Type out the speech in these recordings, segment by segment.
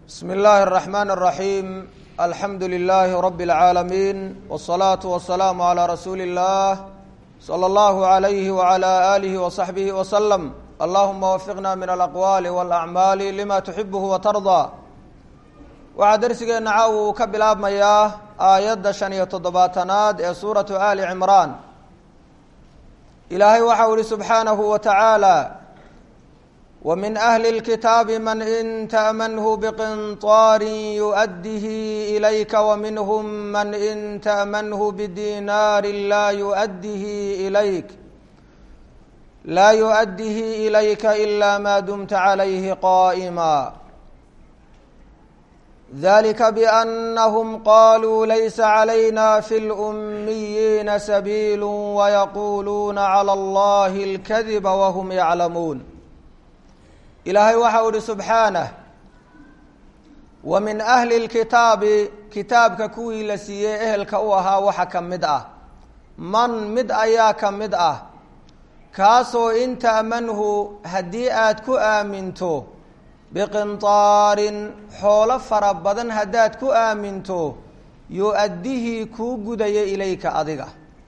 bsmi اllahi الرحmn الرaحيم alxamdu لlh rb العaalمين والصlaaة والسlاam عlى rasuuli الlah slى اllah عlyh وعlى آlih وصaxbih وsلم allahuma wafiqna min alaqwaali wاlأcmaali lima tuxibh watarضى waxaa dersigeena caaw uu ka bilaabmayaa aayadda shan iyo toddobaatanaad ee suuratu ali cimraan ilaahay waxau ihi subxaanahu wa tacaala wmin ahli اlkitaabi man in taأmanhu bqinطaari yuؤdihi ilayka wminhm man in taأmanhu bdinaari laa yuؤdihi ilayk laa yuؤdihi ilayka ila ma dumta عalayhi qائma dalika bأnhm qaluu laysa عlayna fi اlأmiyiina sabiil wayaquluuna عlى اllahi اlkadiba wahm yaclamuun ilaahay waxau ihi subxaanah wa min ahli اlkitaabi kitaabka kuwii la siiyey ehelka u ahaa waxa ka mid ah man mid ayaa ka mid ah kaasoo in ta'manhu haddii aad ku aaminto biqinطaarin xoolo fara badan haddaad ku aaminto yu-addihii kuu gudaya ilayka adiga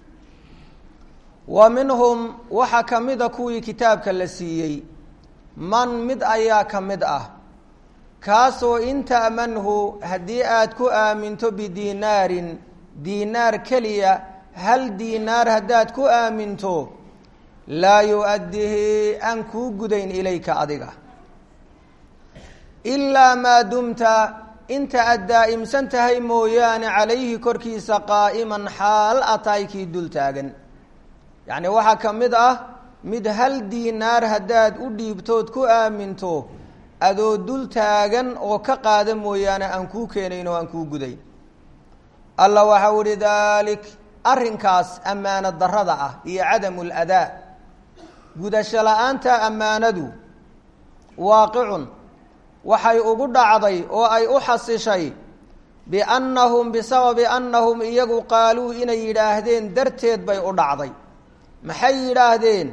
wa minhum waxaa ka mida kuwii kitaabka la siiyey man mid ayaa ka mid ah kaasoo in ta'manhu haddii aad ku aaminto bidiinaarin diinaar keliya hal diinaar haddaad ku aaminto laa yu-addihi aan kuu gudayn ilayka adiga ilaa maa dumta inta aad daa'imsan tahay mooyaane calayhi korkiisa qaa'iman xaal a tahay kii dul taagan yacni waxaa ka mid ah mid hal diinaar haddaad u dhiibtood ku aaminto adoo dul taagan oo ka qaada mooyaane aan kuu keenayn oo aan kuu gudayn alla waxau ihi daalik arrinkaas ammaano darrada ah iyo cadamu ladaa gudasho la-aanta ammaanadu waaqicun waxay ugu dhacday oo ay u xasishay biannahum bisababi annahum iyagu qaaluu inay yidhaahdeen darteed bay u dhacday maxay yidhaahdeen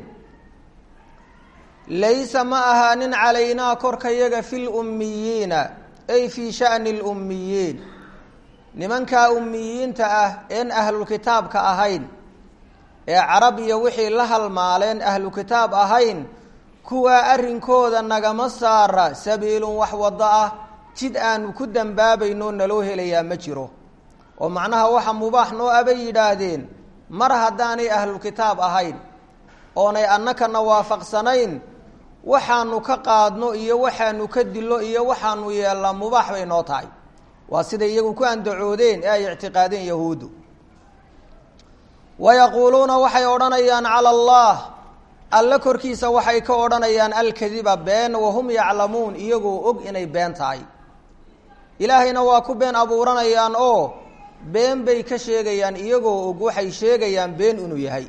laysa ma ahaanin calaynaa korkayaga fi lummiyiina ay fii sha'ni lummiyiin nimankaa ummiyiinta ah een ahlulkitaabka ahayn ee carab iyo wixii la halmaaleen ahlu kitaab ahayn kuwaa arrinkooda nagama saara sabiilun wax waddo ah jid aanu ku dambaabayno naloo helayaa ma jiro oo macnaha waxa mubaax noo abay yidhaahdeen mar haddaanay ahlulkitaab ahayn oonay annakana waafaqsanayn waxaanu ka qaadno iyo waxaanu ka dillo iyo waxaanu yeelnaa mubaax bay noo tahay waa siday iyagu ku andacoodeen ee ay ictiqaadeen yahuuddu wayaquuluuna waxay odhanayaan cala allah alle korkiisa waxay ka odhanayaan alkadiba been wahum yaclamuun iyagoo og inay been tahay ilaahayna waa ku been abuuranayaan oo been bay ka sheegayaan iyagoo og waxay sheegayaan been inuu yahay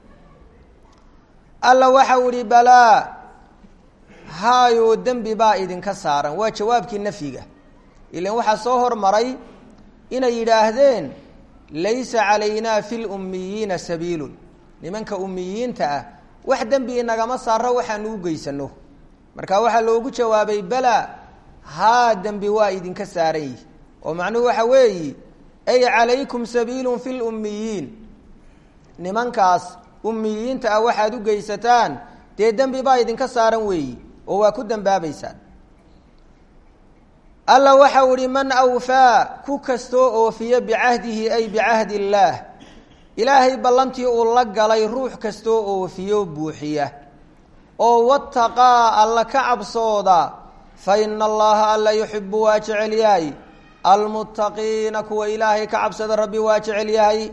alla waxau ihi balaa haayoo dembi baa idinka saaran waa jawaabkii nafyiga ilan waxaa soo hormaray inay yidhaahdeen laysa calaynaa fi lummiyiina sabiilun nimanka ummiyiinta ah wax dembi inagama saaro waxaanu u geysano marka waxaa loogu jawaabay balaa haa dembi waa idinka saaran yihi oo macnuhu waxa weeyi ay calaykum sabiilun fi lummiyiin nimankaas ummiyiinta ah waxaad u geysataan dee dembi baa idinka saaran weeyi oo waa ku dembaabaysaan alla waxau ihi man awfaa ku kastoo oofiya bicahdihi ay bicahdi illaah ilaahay ballantii uu la galay ruux kastoo oofiyo buuxiya oo wataqaa alla ka cabsooda fa ina allaha alla yuxibu waa jecel yahay almuttaqiina kuwa ilaahay ka cabsada rabbi waa jecel yahay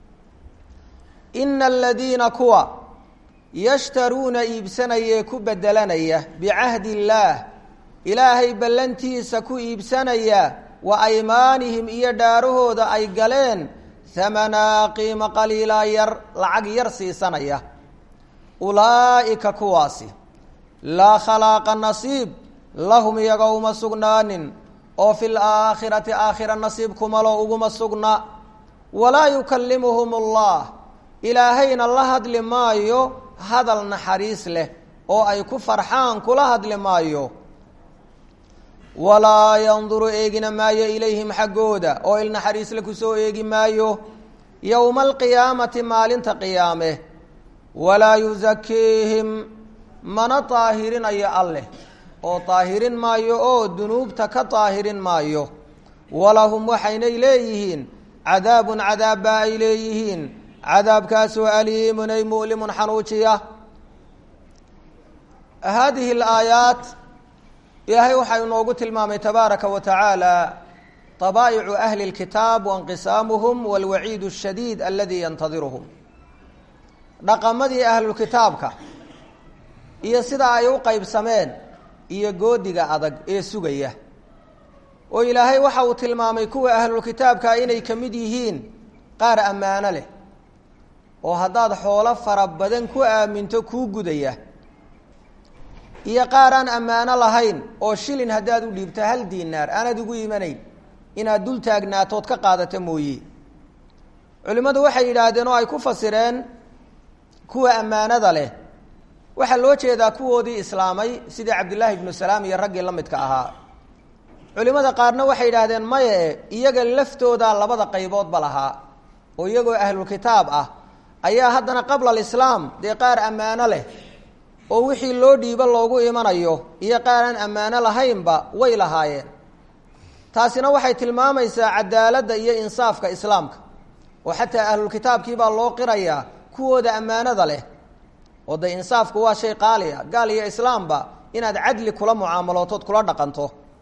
ina aladiina kuwa yashtaruuna iibsanayee ku bedelanaya bicahdi illaah ilaahay ballantiisa ku iibsanaya wa aymaanihim iyo dhaarahooda ay galeen hamanaa qiimo qaliilaa yar lacag yar siisanaya ulaa'ika kuwaasi laa khalaaqa nasiib lahum iyaga uma sugnaanin oo fi laakhirati aakhira nasiib kumalo uguma sugna walaa yukallimuhum allah ilaahayna la hadli maayo hadal naxariis leh oo ay ku farxaan kula hadli maayo walaa yanduru eegina maayo ilayhim xaggooda oo ilnaxariisle kusoo eegi maayo yowma alqiyaamati maalinta qiyaame walaa yusakiihim mana daahirinayo alleh oo daahirin maayo oo dunuubta ka daahirin maayo walahum waxaynay leeyihiin cadaabun cadaabba ay leeyihiin cadaabkaasoo aliimun ay mu'limun xanuujiya haadihi alaayaat ilaahay waxaa inoogu tilmaamay tabaaraka wa tacaala طabaa'icu ahli اlkitaab wainqisaamuhum walwaciid الshadiid aladi yantadiruhum dhaqamadii ahlulkitaabka iyo sida ay u qeybsameen iyo goodiga adag ee sugaya oo ilaahay waxa uu tilmaamay kuwa ahlulkitaabkaa inay ka mid yihiin qaar ammaano leh oo haddaad xoolo fara badan ku aaminto kuu gudaya iyo qaar aan ammaano lahayn oo shilin haddaad u dhiibto hal diinaar aanad ugu imanayn inaad dul taagnaatood ka qaadato mooye culimmadu waxay yidhaahdeen oo ay ku fasireen kuwa ammaanada leh waxaa loo jeedaa kuwoodii islaamay sidii cabdillaahi ibnu salaam iyo raggii la midka ahaa culimmada qaarna waxay yidhaahdeen maye iyaga laftoodaa labada qayboodba lahaa oo iyagoo ahlulkitaab ah ayaa haddana qabla alislaam dee qaar ammaano leh oo wixii loo dhiibo loogu imanayo iyo qaar aan ammaano lahaynba way lahaayeen taasina waxay tilmaamaysaa cadaaladda iyo insaafka islaamka oo xataa ahlulkitaabkii baa loo qirayaa kuwooda ammaanada leh oo de insaafku waa shay qaali a gaal iyo islaamba inaad cadli kula mucaamalootood kula dhaqanto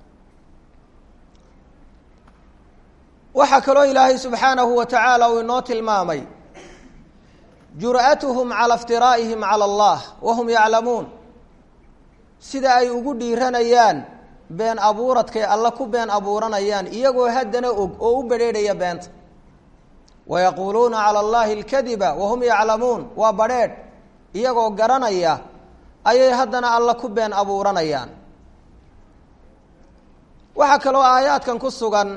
waxaa kaloo ilaahay subxaanahu wa tacaala uu inoo tilmaamay jur'atuhum cala iftiraa'ihim cala allah wahum yaclamuun sida ay ugu dhiiranayaan been abuuradkay alle ku been abuuranayaan iyagoo haddana og oo u bedheedhaya beenta wayaquuluuna cala allahi alkadiba wahum yaclamuun waa badrheedh iyagoo garanaya ayay haddana alle ku been abuuranayaan waxaa kaloo aayaadkan ku sugan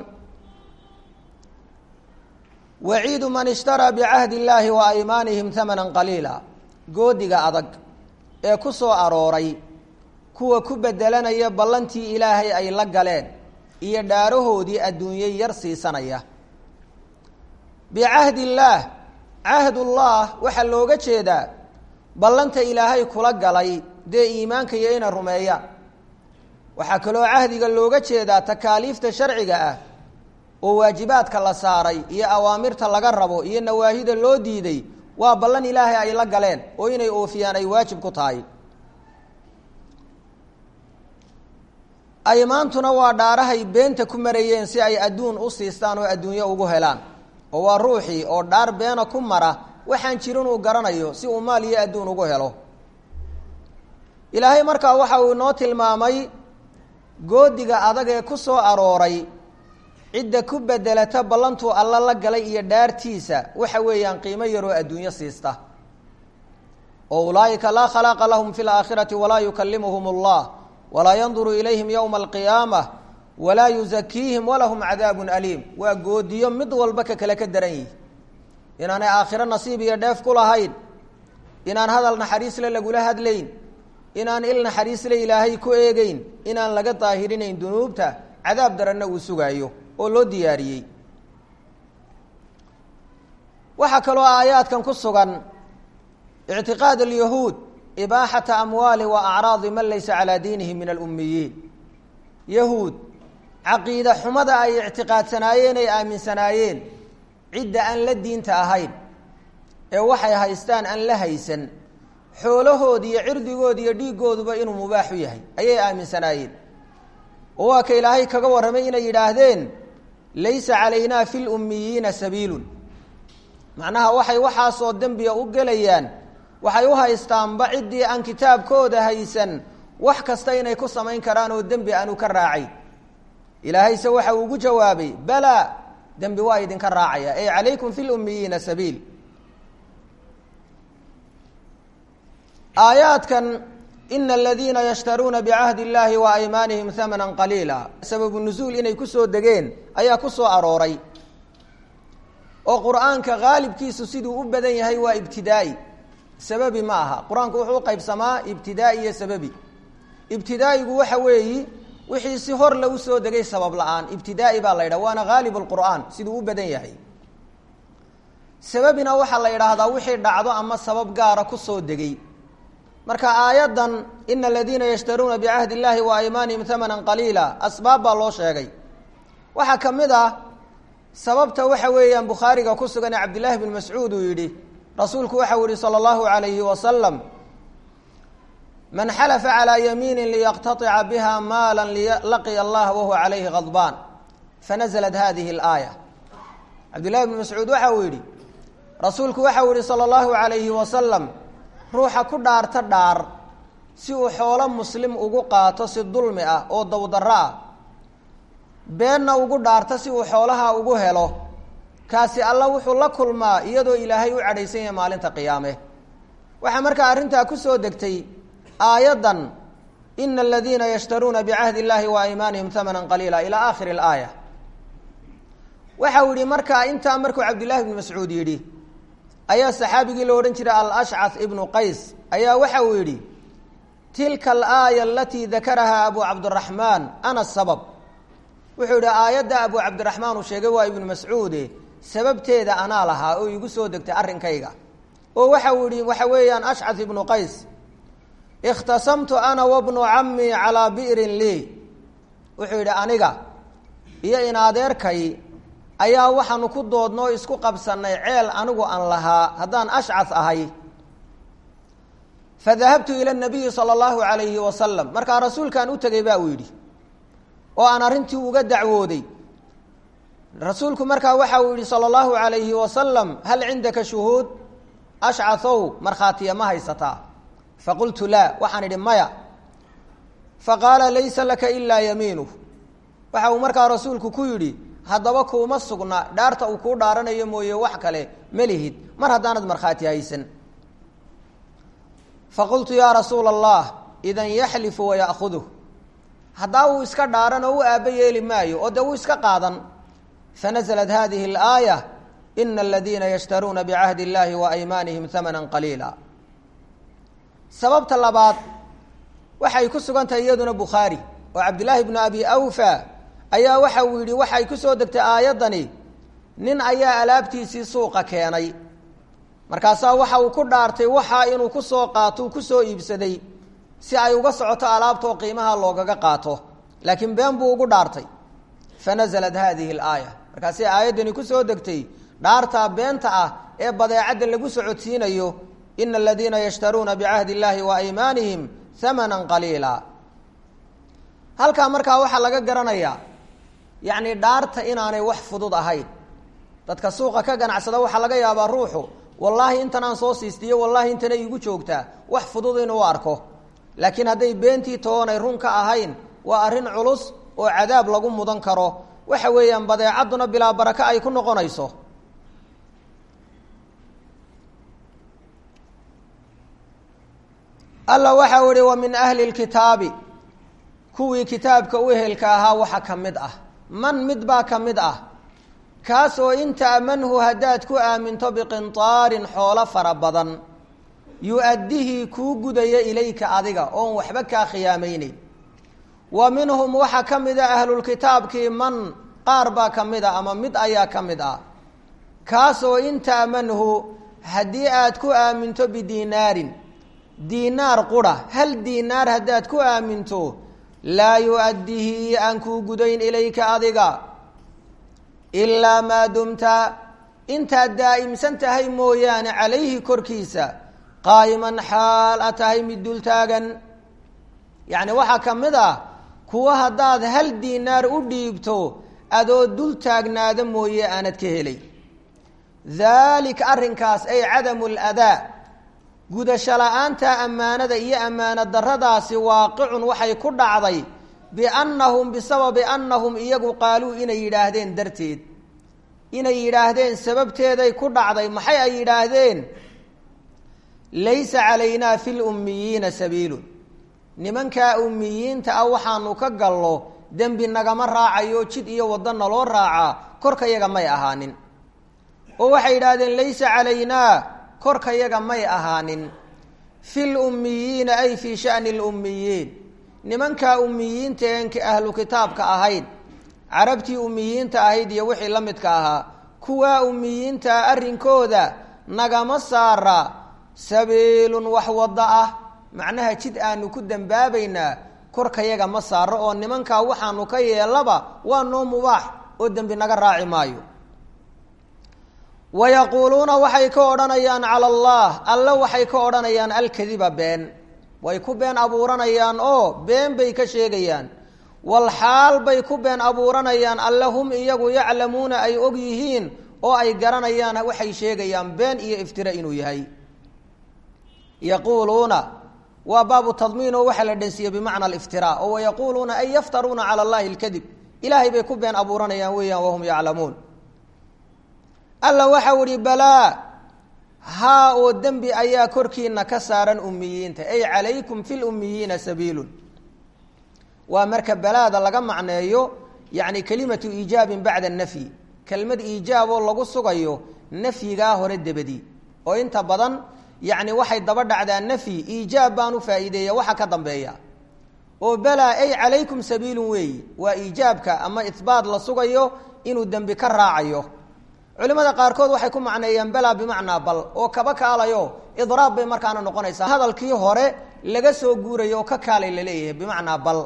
waciidu man ishtaraa bicahdi illaahi wa aymaanihim hamanan qaliila goodiga adag ee ku soo arooray kuwa ku bedelanaya ballantii ilaahay ay la galeen iyo dhaarahoodii adduunye yar siisanaya bicahdi illaah cahdullah waxaa looga jeedaa ballanta ilaahay kula galay dee iimaanka iyo inay rumeeyaan waxaa kaloo cahdiga looga jeedaa takaaliifta sharciga ah oo waajibaadka la saaray iyo awaamirta laga rabo iyo nawaahida loo diiday waa ballan ilaahay ay la galeen oo inay oofiyaan ay waajib ku tahay aymaantuna waa dhaarahay beenta ku marayeen si ay adduun u siistaan oo adduunyo ugu helaan oo waa ruuxii oo dhaar beena ku mara waxaan jirin uu garanayo si uu maal iyo adduun ugu helo ilaahay markaa waxa uu inoo tilmaamay goodiga adag ee ku soo arooray cidda ku bedelata ballantuu alla la galay iyo dhaartiisa waxa weeyaan qiimo yaroo adduunyo siista oo ulaa'ika laa khalaaqa lahum fi laakhirati walaa yukalimuhum allah walaa yanduru ilayhim yowma alqiyaamah walaa yuzakiihim walahum cadaabun aliim waa goodiyo mid walba ka kale ka daran yihi inaanay aakhiro nasiib iyo dheef ku lahayn inaan hadal naxariisle lagula hadlayn inaan il naxariisle ilaahay ku eegeyn inaan laga daahirinayn dunuubta cadaab daranna uu sugaayo oo loo diyaariyey waxaa kaloo aayaadkan ku sugan ictiqaad alyahuud ibaaxata amwaali wa acraadi man laysa calaa diinihi min alummiyiin yahuud caqiida xumada ay ictiqaadsanaayeen ay aaminsanaayeen cidda aan la diinta ahayn ee waxay haystaan aan la haysan xoolahood iyo cirdigood iyo dhiiggooduba inuu mubaaxu yahay ayay aaminsanaayeen oo waa ka ilaahay kaga warramay inay yidhaahdeen laysa calaynaa fi lummiyiina sabiilun macnaha waxay waxaasoo dembiga u gelayaan waxay u haystaanba ciddii aan kitaabkooda haysan wax kasta inay ku samayn karaan oo dembi aanu ka raacayn ilaahayse waxa uu ugu jawaabay balaa dembi waa idinka raacaya ey calaykum fi lummiyiina sabiil aayaadkan ina aladiina yashtaruuna bicahdi illaahi wa aymaanihim hamanan qaliila sababu nusuul inay kusoo degeen ayaa ku soo arooray oo qur-aanka haalibkiisu siduu u badan yahay waa ibtidaa'i sababi ma aha qur-aanku wuxuu u qaybsamaa ibtidaa'i iyo sababi ibtidaa'igu waxa weeyi wixii si hor lagu soo degay sabab la-aan ibtidaa'i baa la yidhaha waana haalib lqur'aan siduu u badan yahay sababina waxaa la yidhaahdaa wixii dhacdo ama sabab gaara kusoo degay marka aayaddan ina aladiina yashtaruuna bicahdi illahi wa aymaanihim hamanan qaliila asbaab baa loo sheegay waxaa ka mid ah sababta waxa weeyaan bukhaariga ku sugan ee cabdillahi bn mascuud uu yidhi rasuulku waxau yihi salى اllahu alayhi wasalam man xalafa calىa yamiini liyaqtaطica biha maala laqiya allah wahuwa calayhi gadbaan fanazlat hadihi اlaaya cabdillahi bn mascuud waxa uu yidhi rasuulku waxau yihi salى اllahu alayhi wasalam ruuxa ku dhaarta dhaar si uu xoolo muslim ugu qaato si dulmi ah oo dowdarro ah beenna ugu dhaarta si uu xoolaha ugu helo kaasi alla wuxuu la kulmaa iyadoo ilaahay u cadhaysan yahay maalinta qiyaame waxaa markaa arrintaa ku soo degtay aayaddan ina aladiina yashtaruuna bicahdi illahi wa aymaanihim hamanan qaliila ilaa aakhiri alaaya waxa uu yihi markaa intaa markuu cabdillahi bnu mascuud yidhi ayaa saxaabigii lo odhan jiray alashcath ibnu qays ayaa waxa uu yidhi tilka alaaya alatii dakarahaa abu cabdiraxmaan ana sabab wuxuu yidhi aayadda abu cabdiraxmaan uu sheegay waa ibnu mascuude sababteeda anaa lahaa oo igu soo degtay arrinkayga oo waxa uu yihi waxa weeyaan ashcath ibnu qays ikhtasamtu ana wabnu camii calaa bi'rin lii wuxuu yidhi aniga iyo in adeerkay ayaa waxaanu ku doodnoo isku qabsanay ceel anigu aan lahaa haddaan ashcath ahay fadahabtu ila nabiyi sala allahu alayhi wasalam markaa rasuulkaan u tegay ba uu yidhi oo aan arrintii uga dacwooday rasuulku markaa waxa uu yihi salى اllahu alayhi wasalam hal cindaka shuhuud ashcahow markhaatiya ma haysataa faqultu laa waxaan idhi maya faqaala laysa laka ilaa yamiinuh waxa uu markaa rasuulku ku yidhi haddaba kuuma sugna dhaarta uu kuu dhaaranayo mooye wax kale ma lihid mar haddaanad markhaati haysan faqultu yaa rasuula allah idan yaxlifu waya'huduh haddaa uu iska dhaaran oo u aabba yeeli maayo oo dee uu iska qaadan fanazlat hadihi اlaaya ina aladiina yashtaruuna bicahdi اllahi wa aymaanihim hamana qaliila sababta labaad waxay ku sugan tahay iyaduna bukhaari oo cabdillaahi bnu abi awfa ayaa waxa uu yidhi waxay ku soo degtay aayaddani nin ayaa alaabtiisii suuqa keenay markaasaa waxa uu ku dhaartay waxaa inuu ku soo qaato uu ku soo iibsaday si ay uga socoto alaabtaoo qiimaha loogaga qaato laakiin been buu ugu dhaartay fanaزlat hadihi اlaaya markaasi aayaddani ku soo degtay dhaartaa beenta ah ee badeecadda lagu socodsiinayo ina aladiina yashtaruuna bicahdi اllahi wa aymaanihim hamana qaliila halkaa markaa waxaa laga garanayaa yacni dhaarta inaanay wax fudud ahayn dadka suuqa ka ganacsada waxaa laga yaabaa ruuxu wallaahi intan aan soo siistiyo wallaahi intana iigu joogtaa wax fudud inuu arko laakiin hadday beentii toonay run ka ahayn waa arrin culus oo cadaab lagu mudan karo waxa weeyaan badeecadduna bilaa baraka ay ku noqonayso alla waxa u ihi wa min ahli lkitaabi kuwii kitaabka u ehelka ahaa waxa ka mid ah man mid baa ka mid ah kaasoo in ta'manhu haddaad ku aaminto biqintaarin xoolo fara badan yu-addihii kuu gudaya ilayka adiga oon waxba kaa khiyaamayneyn wa minhum waxaa ka mid a ahlulkitaabkii man qaar baa ka mid a ama mid ayaa ka mid ah kaasoo in ta'manhu haddii aad ku aaminto bidiinaarin diinaar qura hal diinaar haddaad ku aaminto laa yu-addihi aan kuu gudayn ilayka adiga ilaa maa dumta intaad daa'imsan tahay mooyaane calayhi korkiisa qaa'iman xaal a tahay mid dul taagan yacni waxaa ka mid ah kuwa haddaad hal diinaar u dhiibto adoo dul taagnaada mooye aanad ka helay daalika arrinkaas ay cadamu ladaa gudasho la-aanta ammaanada iyo ammaano daradaasi waaqicun waxay ku dhacday biannahum bisababi annahum iyagu qaaluu inay yidhaahdeen darteed inay yidhaahdeen sababteeday ku dhacday maxay ay yidhaahdeen laysa calaynaa fi lummiyiina sabiilun nimankaa ummiyiinta ah waxaanu ka gallo dembi nagama raacayo jid iyo waddo naloo raacaa korka yaga may ahaanin oo waxay yidhaahdeen laysa calaynaa korka yaga may ahaanin fi lummiyiina ay fii shani lummiyiin nimankaa umiyiinta een ahlu kitaabka ahayd carabtii umiyiinta ahayd iyo wixii la midka ahaa kuwaa umiyiintaa arrinkooda nagama saara sabiilun wax waddo ah macnaha jid aanu ku dembaabaynaa korkayaga ma saaro oo nimankaa waxaanu ka yeelaba waa noo mubaax oo dembi naga raaci maayo wayaquuluuna waxay ka odhanayaan cala allah alle waxay ka odhanayaan alkadiba been way ku been abuuranayaan oo been bay ka sheegayaan walxaal bay ku been abuuranayaan alle hum iyagu yaclamuuna ay og yihiin oo ay garanayaan waxay sheegayaan been iyo iftira inuu yahay yaquuluuna waa baabu tadmiin oo waxaa la dhansiiyey bimacna aliftira oo wayaquuluuna ay yaftaruuna cala allahi alkadib ilaahay bay ku been abuuranayaan weeyaan wahum yaclamuun alla waxau ihi balaa haa oo dembi ayaa korkiina ka saaran umiyiinta ay calaykum fi lummiyiina sabiilun waa marka balaada laga macneeyo yacni kelimatu iijaabin bacda nafyi kelmad iijaaboo lagu sugayo nafyigaa hore debadii oo inta badan yacni waxay daba dhacdaa nafyi iijaab baan u faa'iideeya waxa ka dambeeya oo balaa ay calaykum sabiilun weeyi waa iijaabka ama ihbaat la sugayo inuu dembi ka raacayo culimada qaarkood waxay ku macneeyeen balaa bimacnaa bal oo kaba kaalayo idraab bay markaana noqonaysaa hadalkii hore laga soo guurayo oo ka kaalay laleeyahay bimacnaa bal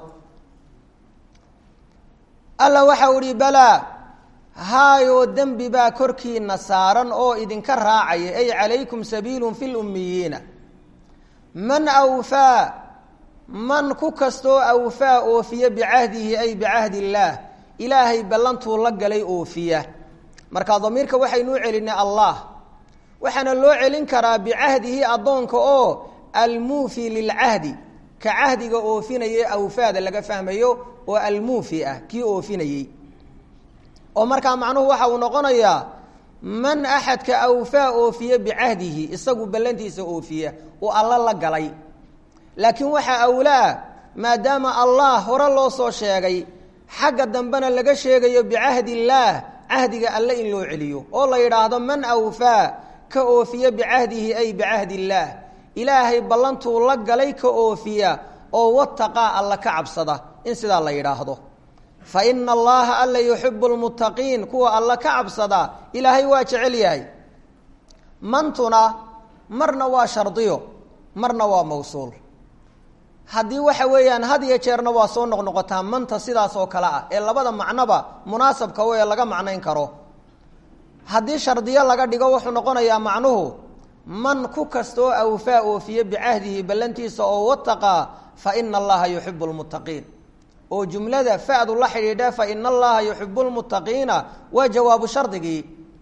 alla waxau ihi balaa haayoo dembi baa korkiina saaran oo idinka raacaya ay calaykum sabiilun fi lummiyiina man awfaa man ku kastoo awfaa oofiya bicahdihi ay bicahdi illaah ilaahay ballantuu la galay oofiya marka damiirka waxaynuu celinay allah waxaana loo celin karaa bicahdihi addoonka oo almuufi lilcahdi ka cahdiga oofinaya awfaada laga fahmayo oo almuufi ah kii oofinayey oo markaa macnuhu waxa uu noqonayaa man axadka awfaa oofiya bicahdihi isagu ballantiisa oofiya oo alla la galay laakiin waxaa awlaa maadaama allah hore loo soo sheegay xagga dambena laga sheegayo bicahdi illaah cahdiga alle in loo celiyo oo la yidhaahdo man awfaa ka oofiya bicahdihi ay bicahdi illaah ilaahay ballantuu la galay ka oofiya oo wataqaa alla ka cabsada in sidaa la yidhaahdo fa ina allaha alla yuxibu lmuttaqiin kuwa alla ka cabsada ilaahay waa jecel yahay mantuna marna waa shardiyo marna waa mawsuul haddii waxa weeyaan had iyo jeerna waa soo noqnoqotaa manta sidaas oo kale ah ee labada macnoba munaasabka wee laga macnayn karo haddii shardiyo laga dhigo wuxuu noqonayaa macnuhu man ku kastoo awfaa oofiye bicahdihi ballantiisa oo wataqaa fa ina allaha yuxibu lmuttaqiin oo jumlada fadu la xidhiidha fa ina allaha yuxibu lmuttaqiina waa jawaabu shardigii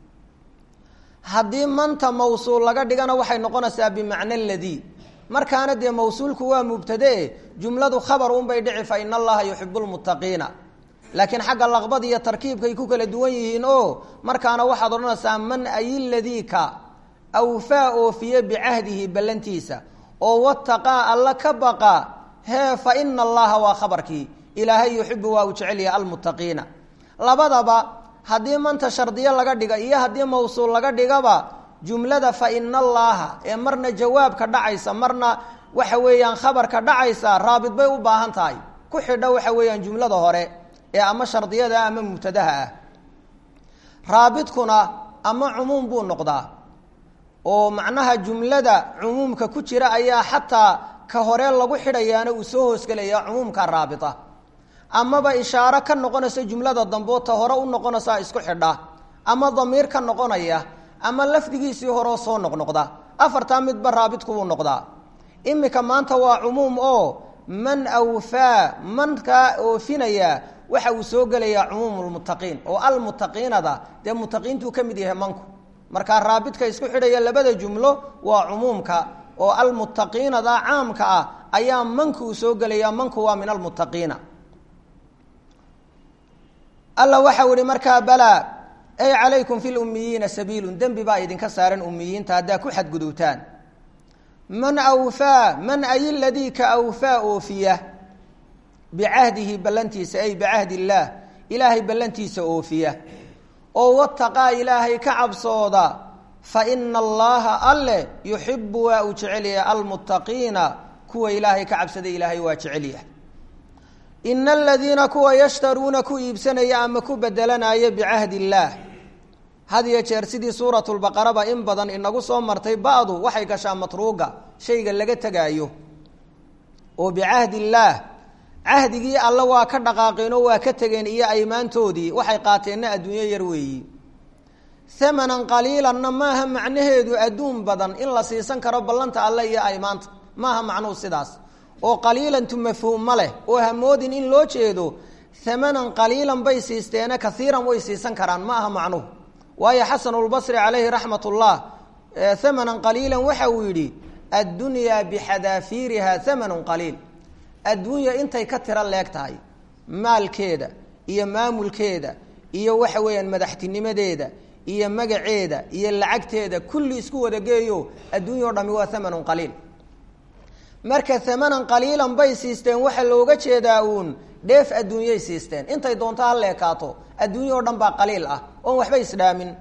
haddii manta mawsuul laga dhigana waxay noqonaysaa bimacna ladii markaana dee mawsuulku waa mubtadee jumladu khabar unbay dhici fa ina allaha yuxibu lmuttaqiina laakiin xagga laqbad iyo tarkiibkay ku kala duwan yihiin oo markaana waxaad odhanaysaa man ayiladika awfaa oofiye bicahdihi ballantiisa oo wataqaa alla ka baqa hee fa ina allaha waa khabarkii ilaahay yuxibu waa uu jecelyahay almuttaqiina labadaba haddii manta shardiyo laga dhiga iyo haddii mawsuul laga dhigaba jumlada fa ina allaaha ee marna jawaabka dhacaysa marna waxa weeyaan khabarka dhacaysa raabid bay u baahan tahay ku xidho waxa weeyaan jumlada hore ee ama shardiyada ama mubtadaha ah raabidkuna ama cumuum buu noqdaa oo macnaha jumlada cumuumka ku jira ayaa xataa ka hore lagu xidhayaana uu soo hoosgelaya cumuumka raabita amaba ishaaro ka noqonaysa jumlada dambe ta hore u noqonaysaa isku xidha ama damiir ka noqonaya ama lafdigiisii horeo soo noqnoqda afartaa midba raabidku wuu noqdaa imika maanta waa cumuum oo man awfaa mankaa oofinaya waxa uu soo gelayaa cumuum lmuttaqiin oo almuttaqiinada dee muttaqiintuu ka mid yahay manku markaa raabidka isku xidhaya labada jumlo waa cumuumka oo almuttaqiinada caamka ah ayaa manku uu soo gelaya manku waa min almuttaqiina alla waxau ihi markaa balaa ay calaykum fi lummiyiina sabiilun dembi baa idinka saaran ummiyiinta haddaa ku xadgudubtaan man awfaa man ay ladii ka awfaa oofiya bicahdihi ballantiisa ay bicahdi illaah ilaahay ballantiisa oofiya oo wataqaa ilaahay ka cabsooda fa ina allaha alle yuxibu waa uu jecelyahay almuttaqiina kuwa ilaahay ka cabsaday ilaahay waa jecelyahay ina aladiina kuwa yashtaruuna ku iibsanaya ama ku bedelanaya bicahdi illaah had iyo jeer sidii suuratulbaqaraba in badan inagu soo martay ba-du waxay gashaa matruuga shayga laga tegaayo oo bicahdi illaah cahdigii alle waa ka dhaqaaqeen oo waa ka tegeen iyo aymaantoodii waxay qaateenna adduunyo yar weeyi hamanan qaliilanna maaha macnaheedu adduun badan in la siisan karo ballanta alle iyo aymaanta maaha macnuhu sidaas oo qaliilantu mafhuum ma leh oo hamoodin in loo jeedo hamanan qaliilan bay siisteene kaiiran way siisan karaan ma aha macnuhu waayo xasanulbasri calayhi raxmat ullah hamanan qaliilan waxa uu yidhi addunyaa bixadaafiiriha hamanun qaliil adduunya intay ka tiro leeg tahay maalkeeda iyo maamulkeeda iyo waxa weeyaan madaxtinimadeeda iyo magaceeda iyo lacagteeda kulli isku wada geeyo adduunya o dhami waa hamanun qaliil marka hamanan qaliilan bay siisteen waxaa looga jeedaa uun dheef adduunyay siisteen intay doonto ha leekaato adduunya oo dhan baa qaliil ah oon waxba isdhaamin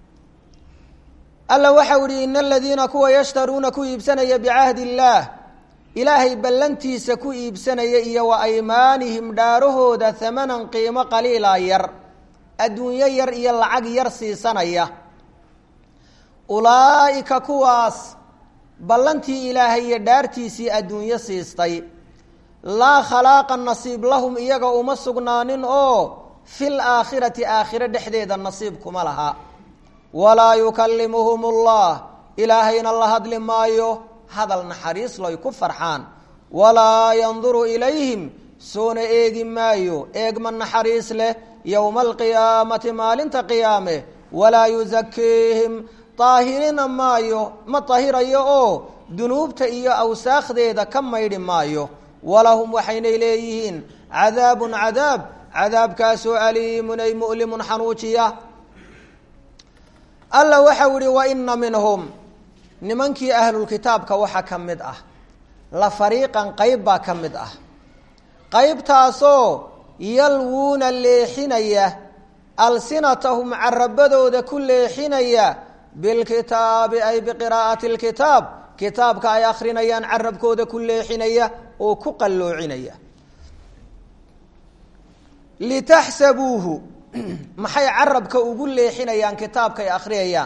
alla waxau ihi ina aladiina kuwa yashtaruuna ku iibsanaya bicahdi illaah ilaahay ballantiisa ku iibsanaya iyo wa aymaanihim dhaarahooda hamanan qiimo qaliila yar adduunyo yar iyo lacag yar siisanaya ulaa'ika kuwaas ballantii ilaahay iyo dhaartiisii adduunyo siistay laa khalaaqa nasiib lahum iyaga uma sugnaanin oo fil aakhirati aakhiro dhexdeeda nasiib kuma laha walaa yukallimuhum ullah ilaahayna la hadli maayo hadal naxariis loy ku farxaan walaa yanduru ilayhim soona eegi maayo eegma naxariis leh yowma alqiyaamati maalinta qiyaame walaa yusakiihim daahirina maayo ma dahirayo oo dunuubta iyo awsaakdeeda ka maydhi maayo walahum waxaynay leeyihiin cadaabun cadaab cadaabkaasoo aliimun ay mu'limun xanuujiya alla waxau ihi wa ina minhum nimankii ahlulkitaabka waxaa ka mid ah la fariiqan qayb baa ka mid ah qaybtaasoo yalwuuna leexinaya alsinatahum carabadooda ku leexinaya bilkitaabi ay biqiraa'ati lkitaab kitaabka ay akrinayaan carabkooda ku leexinaya oo ku qalloocinaya litaxsabuuhu maxay carabka ugu leexinayaan kitaabka ay akhriyayaan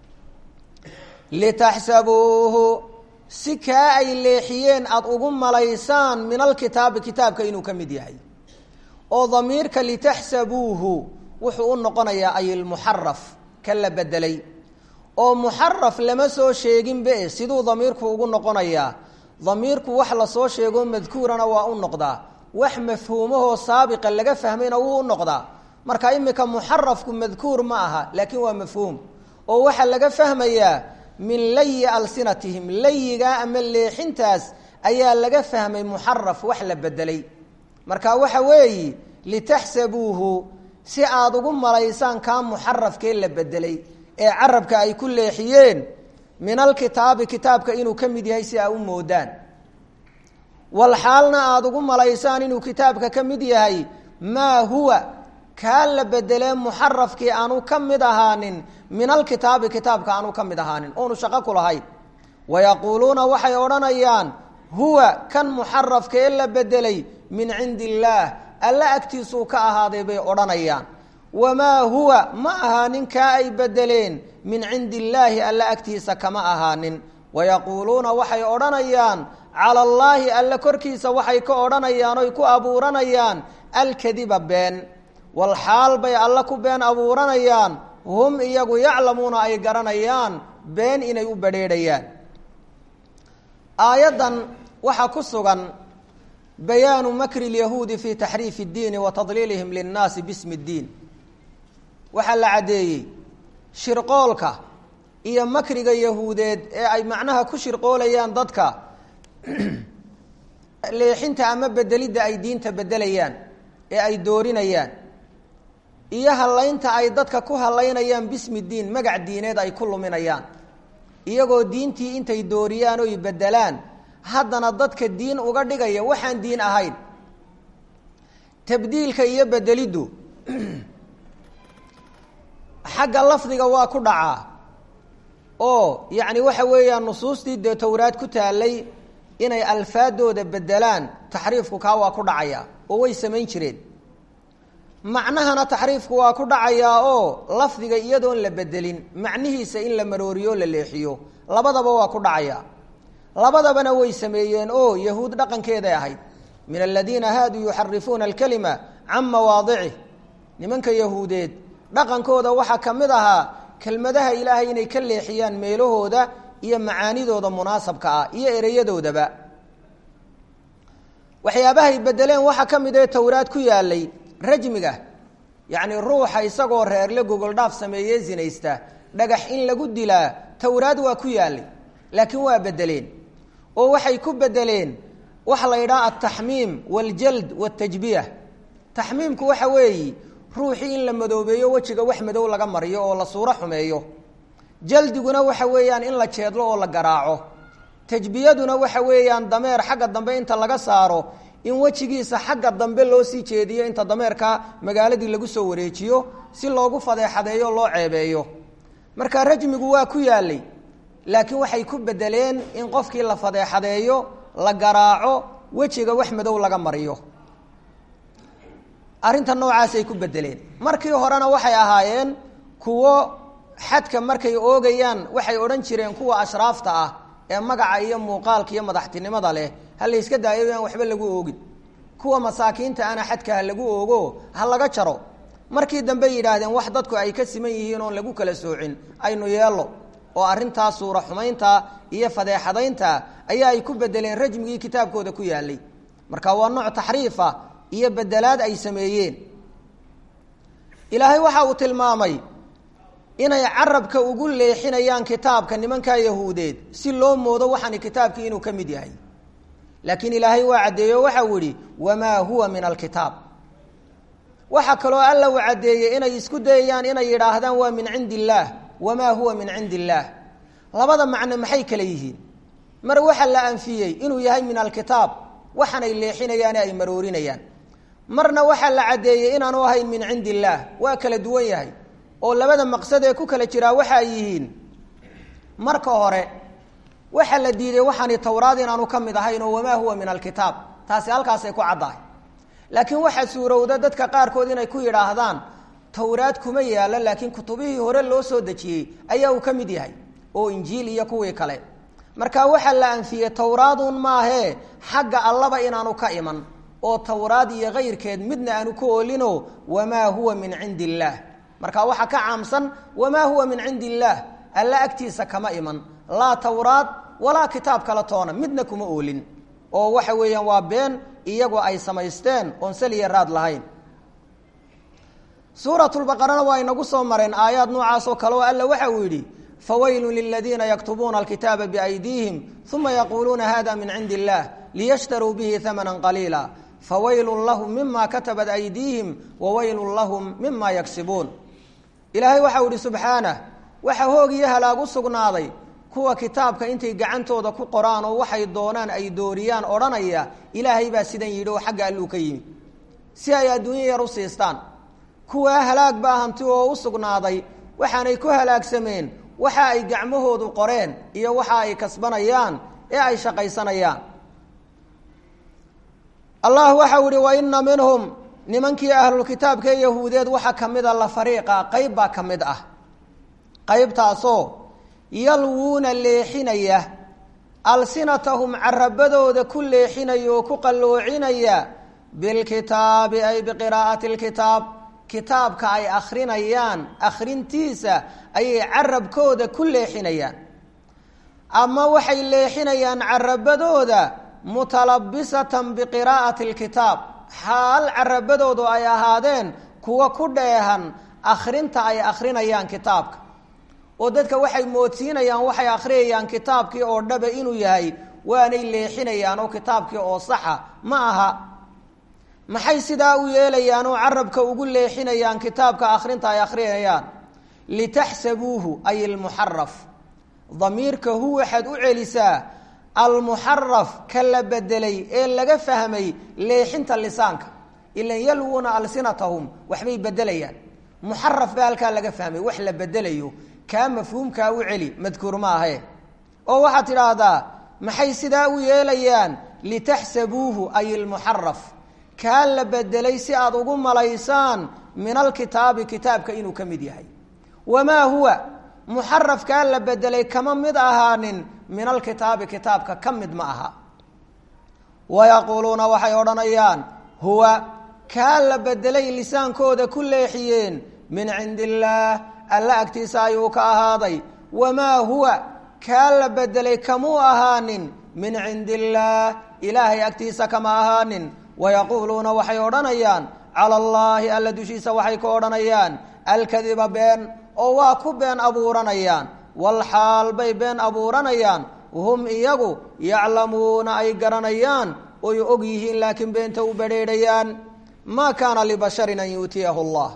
litaxsabuuhu si kaa ay leexiyeen aada ugu malaysaan min alkitaabi kitaabka inuu ka mid yahay oo damiirka litaxsabuuhu wuxuu u noqonayaa ay lmuxaraf ka la bedelay oo muxaraf lama soo sheeginbe siduu damiirku ugu noqonayaa damiirku wax lasoo sheego madkuurana waa u noqdaa wax mafhuumahoo saabiqa laga fahmayna wuu u noqdaa marka imika muxarafku madkuur ma aha laakiin waa mafhuum oo waxaa laga fahmayaa min layi alsinatihim layigaa ama leexintaas ayaa laga fahmay muxaraf wax la bedelay marka waxa weeyi litaxsabuuhu si aada ugu malaysaan kaa muxarafkee la bedelay ee carabka ay ku leexiyeen min alkitaabi kitaabka inuu ka mid yahay si aa u moodaan walxaalna aada ugu malaysaan inuu kitaabka ka mid yahay maa huwa kaa la bedelee muxarafkii aanu ka mid ahaanin min alkitaabi kitaabka aanu ka mid ahaanin oonu shaqo ku lahayn wayaquuluuna waxay odhanayaan huwa kan muxarafkee la bedelay min cindi illaah alla agtiisuu ka ahaaday bay odhanayaan wamaa huwa ma ahaanin kaa ay bedeleen min cindi illaahi alla agtiisa kama ahaanin wayaquuluuna waxay odhanayaan cala allaahi alle korkiisa waxay ka odhanayaan oy ku abuuranayaan alkadiba been walxaal bay alle ku been abuuranayaan hum iyagu yaclamuuna ay garanayaan been inay u badrheedhayaan aayaddan waxaa ku sugan bayaanu makri lyahuudi fi taxriifi اddiini wa tadliilihim linnaasi bismi اddiin waxaa la caddeeyey shirqoolka iyo makriga yahuudeed ee ay macnaha ku shirqoolayaan dadka leexinta ama bedelidda ay diinta bedelayaan ee ay doorinayaan iyo hallaynta ay dadka ku hallaynayaan bismi diin magac diineed ay ku luminayaan iyagoo diintii intay dooriyaan oy bedelaan haddana dadka diin uga dhigaya waxaan diin ahayn tabdiilka iyo bedeliddu xagga lafdiga waa ku dhacaa oo yacni waxa weeyaan nusuustii dee towraad ku taalay inay alfaadooda bedelaan taxriifku kaa waa ku dhacayaa oo way samayn jireen macnahana taxriifku waa ku dhacayaa oo lafdiga iyadoon la bedelin macnihiisa in la marooriyo o la leexiyo labadaba waa ku dhacayaa labadabana way sameeyeen oo yahuud dhaqankeeday ahayd min aladiina haaduu yuxarifuuna alkalima can mawaadicih nimanka yahuudeed dhaqankooda waxaa ka mid ahaa kelmadaha ilaahay inay ka leexiyaan meelahooda iyo macaanidooda munaasabka ah iyo ereyadoodaba waxyaabahay bedeleen waxaa ka mid ee towraad ku yaalay rajmiga yacni ruuxa isagoo reerle gogoldhaaf sameeye zinaysta dhagax in lagu dilaa towraad waa ku yaalay laakiin waa bedeleen oo waxay ku bedeleen waxa la yidhaha altaxmiim waljald waltajbiya taxmiimku waxa weeyi ruuxii in la madoobeeyo wejiga wax madow laga mariyo oo la suuro xumeeyo jaldiguna waxa weeyaan in la jeedlo oo la garaaco tajbiyaduna waxa weeyaan dameer xagga dambe inta laga saaro in wejigiisa xagga dambe loo sii jeediyo inta dameerka magaaladii lagu soo wareejiyo si loogu fadeexadeeyo loo ceebeeyo marka rajmigu waa ku yaalay laakiin waxay ku bedeleen in qofkii la fadeexadeeyo la garaaco wejiga wax madow laga mariyo arrinta noocaasay ku bedeleen markii horena waxay ahaayeen kuwo xadka markay oogayaan waxay odhan jireen kuwa ashraafta ah ee magaca iyo muuqaalka iyo madaxtinimada leh ha la yska daayo aan waxba lagu oogin kuwa masaakiinta ana xadka ha lagu oogo ha laga jaro markii dambe yidhaahdeen wax dadku ay ka siman yihiin oon lagu kala soocin aynu yeelo oo arrintaa suura xumaynta iyo fadeexadaynta ayaa ay ku bedeleen rajmigii kitaabkooda ku yaalay marka waa nooc taxriifa iyo bedelaad ay sameeyeen ilaahay waxa uu tilmaamay inay carabka ugu leexinayaan kitaabka nimankaa yahuudeed si loo moodo waxaani kitaabkii inuu ka mid yahay laakiin ilaahay waa caddeeyo waxau yihi wamaa huwa min alkitaab waxaa kaloo alla uu caddeeyey inay isku dayayaan inay yidhaahdaan waa min cindi illaah wamaa huwa min cindi illaah labada macno maxay kale yihiin mar waxa la anfiyey inuu yahay min alkitaab waxaanay leexinayaane ay maroorinayaan marna waxaa la caddeeyey inaanu ahayn min cindi illaah waa kala duwan yahay oo labada maqsad ee ku kala jiraa waxa ay yihiin marka hore waxaa la diiday waxaani towraad inaanu ka mid ahayn oo wamaa huwa min alkitaab taasi halkaasay ku caddahay laakiin waxaa suurowda dadka qaarkood inay ku yidhaahdaan towraad kuma yaalo laakiin kutubihii hore loo soo dejiyey ayaa uu ka mid yahay oo injiil iyo kuwii kale marka waxaa la anfiyey towraadun maahee xagga allaba inaanu ka iman oo towraad iyo kayrkeed midna aanu ka oolino wamaa huwa min cindi illaah marka waxaa ka caamsan wamaa huwa min cindi illaah alla agtiisa kama iman laa towraad walaa kitaab kala toona midna kuma oolin oo waxa weeyaan waa been iyagoo ay samaysteen oon saliya raad lahayn suuratulbaqarana waa inagu soo mareen aayaad noocaas oo kale oo alla waxa uu yidhi fawaylun liladiina yaktubuuna alkitaaba biaydiihim uma yaquuluuna hada min cindi illah liyashtaruu bihi hamana qaliila fawaylun lahum mima katabat aydiihim wawaylun lahum mima yagsibuun ilaahay waxau ihi subxaanah waxa hoog iyo halaag u sugnaaday kuwa kitaabka intay gacantooda ku qoraan oo waxay doonaan ay dooriyaan odhanaya ilaahay baa sidan yidhi oo xagga alluu ka yimi si ay adduunya yar u siistaan kuwaa halaag baa hanti oo u sugnaaday waxaanay ku halaagsameen waxa ay gacmahoodu qoreen iyo waxa ay kasbanayaan ee ay shaqaysanayaan allah waxau ihi waina minhum nimankii ahlulkitaabka ee yahuudeed waxaa ka mid a la fariiqa qayb baa ka mid ah qaybtaasoo yalwuuna leexinaya alsinatahum carabadooda ku leexinaya oo ku qalloocinaya bilkitaabi ay biqiraa'ati lkitaab kitaabka ay akrinayaan akhrintiisa ayay carabkooda ku leexinayaan ama waxay leexinayaan carabadooda mutalabisatan biqiraa'ati lkitaab xaal carabadoodu ay ahaadeen kuwa ku dheehan akhrinta ay akhrinayaan kitaabka oo dadka waxay moodsiinayaan waxay akhriyayaan kitaabkii oo dhaba inuu yahay waanay leexinayaan oo kitaabkii oo saxa ma aha maxay sidaa u yeelayaan oo carabka ugu leexinayaan kitaabka akhrinta ay akhriyayaan litaxsabuuhu ay almuxaraf damiirka hu waxaad u celisaa almuxaraf ka la bedelay ee laga fahmay leexinta lisaanka ilan yalwuuna alsinatahum waxbay bedelayaan muxaraf baa halkaa laga fahmay wax la bedelayo kaa mafhuumkaa u celi madkuur ma ahe oo waxaad tidhaahdaa maxay sidaa u yeelayaan litaxsabuuhu ay ilmuxaraf kaa la bedelay si aad ugu malaysaan min alkitaabi kitaabka inuu ka mid yahay wamaa huwa muxarafkaa la bedelay kama mid ahaanin min alkitaabi kitaabka ka mid ma aha wayaquuluuna waxay odhanayaan huwa kaa la bedelay lisaankooda ku leexiyeen min cindi illaah alla agtiisa ayuu ka ahaaday wamaa huwa kaa la bedelay kamuu ahaanin min cindi illaah ilaahay agtiisa kama ahaanin wayaquuluuna waxay odhanayaan cala allaahi alla dushiisa waxay ka odhanayaan alkadiba been oo waa ku been abuuranayaan walxaal bay been abuuranayaan hum iyagu yaclamuuna ay garanayaan oy og yihiin laakiin beenta u badrheedhayaan maa kaana libasharin an yuutiyahu allah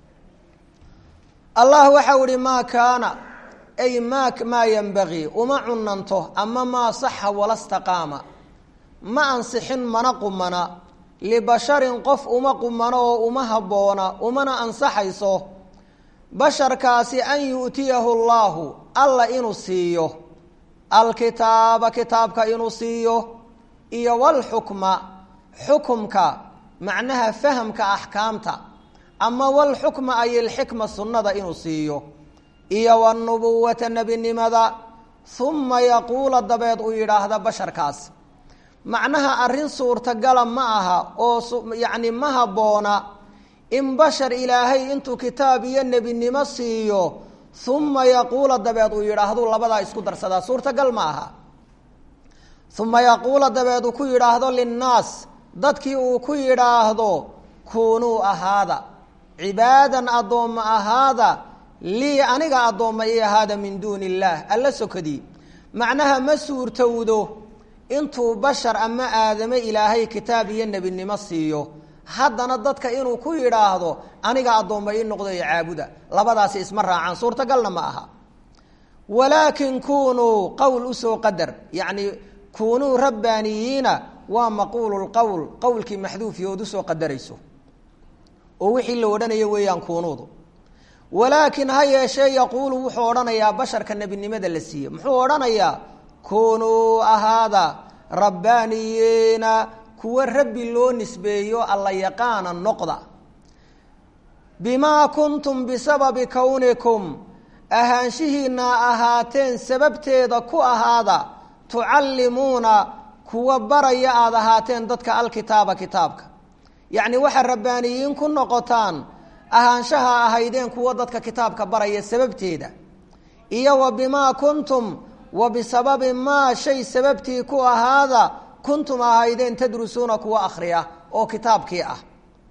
allah waxau ihi maa kaana ay ma maa yenbagii uma cunanto ama maa saxa wala staqaama ma ansixin mana qumana libasharin qof uma qumano oo uma habboona umana ansaxayso basharkaasi an yu'tiyahu llaahu alla inuu siiyo alkitaaba kitaabka inuu siiyo iyo walxukma xukumka macnaha fahamka axkaamta ama walxukma ay ilxikma sunnada inuu siiyo iyo wanubuwata nebinimada uma yaquula dabeed uu yidhaahda basharkaas macnaha arrin suurtagala ma aha oo yacni ma habboona in bashar ilaahay intuu kitaab iyo nebinimo siiyo uma yaquula dabeed uu yidhaahdu labadaa isku darsadaa suurtagal ma aha uma yaquula dabeed uu ku yidhaahdo linnaas dadkii uu ku yidhaahdo kuunuu ahaada cibaadan addoomma ahaada lii aniga addoomma ii ahaada min duuni illaah alla sokadii macnaha ma suurtowdo intuu bashar ama aadame ilaahay kitaab iyo nebinimo siiyo haddana dadka inuu ku yidhaahdo aniga addoomma ii noqdo ee caabuda labadaasi isma raacaan suurtagalna ma aha walaakin kunuu qowl usoo qadar yacni kunuu rabbaaniyiina waa maquulu lqowl qowlkii maxduufi ood usoo qadarayso oo wixii la odhanayo weeyaan kuunuudu walaakin ha yeeshee yaquulu wuxuu odhanayaa basharka nebinimada la siiye muxuu odhanayaa kunuu ahaada rabbaaniyiina kuwa rabbi loo nisbeeyo alla yaqaana noqda bimaa kuntum bisababi kownikum ahaanshihiina ahaateen sababteeda ku ahaada tucallimuuna kuwa baraya aada ahaateen dadka alkitaaba kitaabka yacni waxaa rabbaaniyiin ku noqotaan ahaanshaha ahaydeen kuwa dadka kitaabka baraya sababteeda iyo wa bimaa kuntum wa bisababi maa shay sababtii ku ahaada kuntum ahaydeen tadrusuuna kuwa akhriya oo kitaabkii ah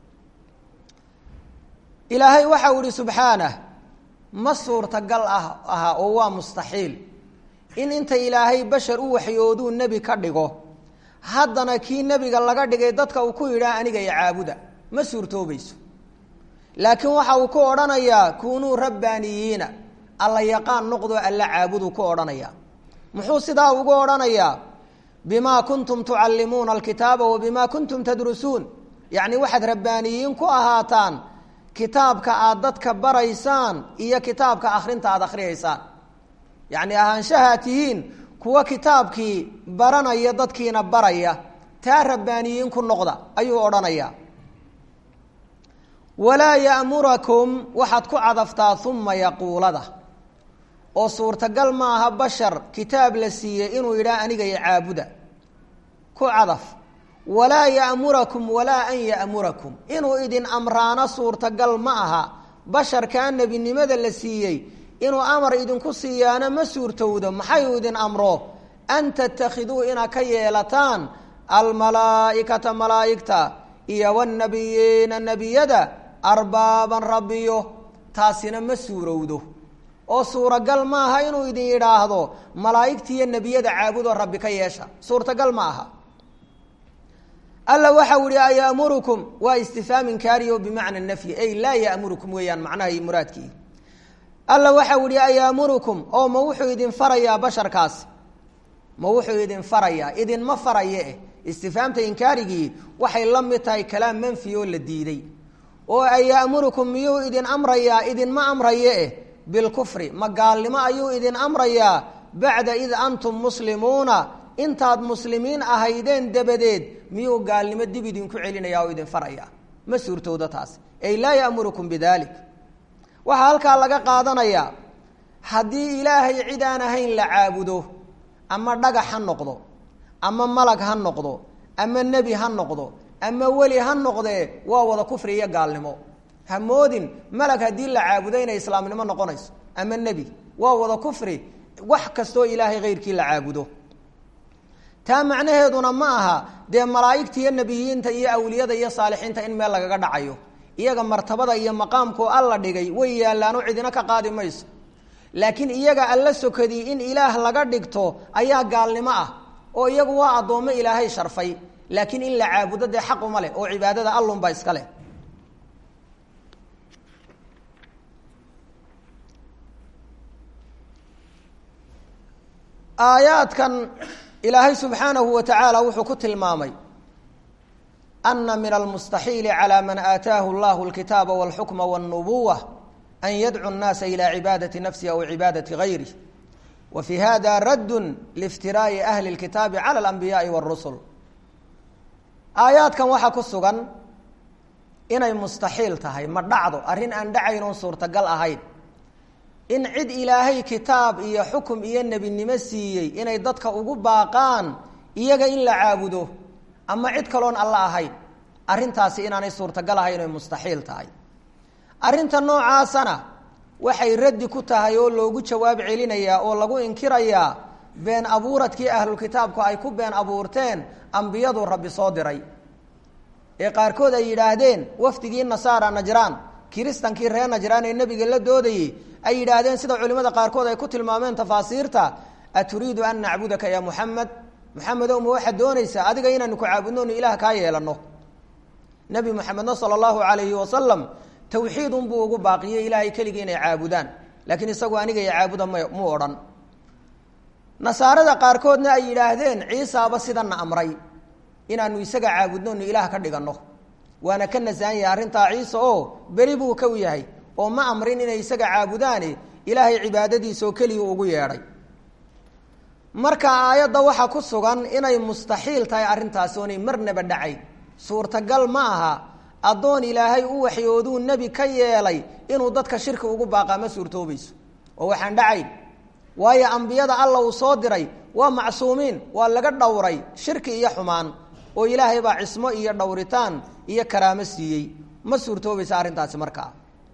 ilaahay waxau ihi subxaanah ma suurtagal ah aha oo waa mustaxiil in inta ilaahay bashar u waxyooduu nebi ka dhigo haddana kii nebiga laga dhigay dadka uu ku yidhaah aniga iyo caabuda ma suurtoobayso laakiin waxa uu ku odhanayaa kunuu rabbaaniyiina alla yaqaan noqdoo alla caabuduu ku odhanayaa muxuu sidaa ugu odhanayaa bimaa kuntum tucallimuuna alkitaaba wa bimaa kuntum tadrusuun yacni waxaad rabbaaniyiin ku ahaataan kitaabka aad dadka baraysaan iyo kitaabka akhrinta aada akhriyaysaan yacni ahaanshahaa tihiin kuwa kitaabkii baranaya dadkiina baraya taa rabbaaniyiin ku noqda ayuu odhanayaa walaa ya'murakum waxaad ku cadaftaa uma yaquulada oo suurtagal maaha bashar kitaab la siiyey inuu yidhaah aniga iyo caabuda ku cadaf walaa ya'murakum walaa an ya'murakum inuu idin amraano suurtagal ma aha basharkaa nebinimada la siiyey inuu amar idinku siiyaana ma suurtowdo maxayuu idin amro an tattakhiduu inaad ka yeelataan almalaa'ikata malaa'igta iyo wanabiyiina nebiyada arbaaban rabbiyo taasina ma suurowdo oo suuragal ma aha inuu idin yidhaahdo malaa'igta iyo nebiyada caabudoo rabbi ka yeesha suurtagal ma aha alla waxau ihi aya'murukum waa istifhaam inkaari o bimacna nafyi ay laa ya'murukum weeyaan macnaha muraadkii alla waxau ihi ayaamurukum oo ma wuxuu idin farayaa basharkaas ma wuxuu idin farayaa idinma faraye eh istifhaamta inkaarigii waxay la mid tahay kalaam manfi oo la diiday oo ayaamurukum miyuu idin amrayaa idinma amraye eh bilkufri ma gaalnimo ayuu idin amrayaa bacda id antum muslimuuna intaad muslimiin ahaydeen dabadeed miyuu gaalnimo dib idinku celinaya oo idin faraya ma suurtowda taas ay laa ya'murukum bidalik waxaa halkaa laga qaadanayaa haddii ilaahay cid aan ahayn la caabudo ama dhagax ha noqdo ama malag ha noqdo ama nebi ha noqdo ama weli ha noqdee waa wada kufri iyo gaalnimo ha moodin malag haddii la caabudo inay islaamnimo noqonayso ama nebi waa wada kufri wax kastoo ilaahay hayrkii la caabudo taa macnaheeduna ma aha dee malaa'igta iyo nebiyiinta iyo awliyada iyo saalixiinta in meel lagaga dhacayo iyaga martabada iyo maqaamkoo alla dhigay way yaallaanoo cidina ka qaadi mayso laakiin iyaga alla sokadii in ilaah laga dhigto ayaa gaalnimo ah oo iyagu waa addoommo ilaahay sharfay laakiin in la caabudo dee xaq uma leh oo cibaadada allunbaa iska leh aayaadkan ilaahay subxaanahu wa tacaala wuxuu ku tilmaamay ana min almustaxiili calى man aataahu llahu اlkitaaba wاlxukma wاlnubuwa an yadcu الnaasa ilى cibaadati nafsi aw cibaadati gayrih wa fi hada radd liiftiraa'i ahli اlkitaabi calى اlanbiyaءi wاrusul aayaadkan waxaa ku sugan inay mustaxiil tahay ma dhacdo arrin aan dhacayn oon suurtagal ahayn in cid ilaahay kitaab iyo xukum iyo nebinimo siiyey inay dadka ugu baaqaan iyaga in la caabudo ama cid kaloon alla ahayn arrintaasi inaanay suurtagal ahayn oy mustaxiil tahay arrinta noocaasana waxay raddi ku tahay oo loogu jawaab celinayaa oo lagu inkirayaa been abuuradkii ahlulkitaabku ay ku been abuurteen ambiyadu rabbi soo diray ee qaarkood ay yidhaahdeen wafdigii nasaara najraan kiristankii reer najraan ee nebiga la doodayey ay yidhaahdeen sida culimmada qaarkood ay ku tilmaameen tafaasiirta aturiidu an nacbudaka ya muxamed muxamedow ma waxaad doonaysaa adiga inaanu ku caabudno onu ilaah kaa yeelano nebi moxamedna sala allahu calayhi wasalam tawxiid unbuu ugu baaqiyey ilaahay keligii inay caabudaan laakiin isagu aniga iyo caabuda m mu odhan nasaarada qaarkoodna ay yidhaahdeen ciisaaba sidanna amray inaanu isaga caabudno onu ilaah ka dhiganno waana ka nasahan yahay arrintaa ciise oo beri buu ka yahay oo ma amrin inay isaga caabudaane ilaahay cibaadadiisa oo keliya ugu yeedhay marka aayadda waxaa ku sugan inay mustaxiil tahay arrintaasi oonay marnaba dhacayn suurtagal ma aha addoon ilaahay u waxyooduu nebi ka yeelay inuu dadka shirki ugu baaqaa ma suurtoobayso oo waxaan dhacayn waayo ambiyada alla uu soo diray waa macsuumiin waa laga dhowray shirki iyo xumaan oo ilaahay baa cismo iyo dhowritaan iyo karaamo siiyey ma suurtoobaysa arrintaasi markaa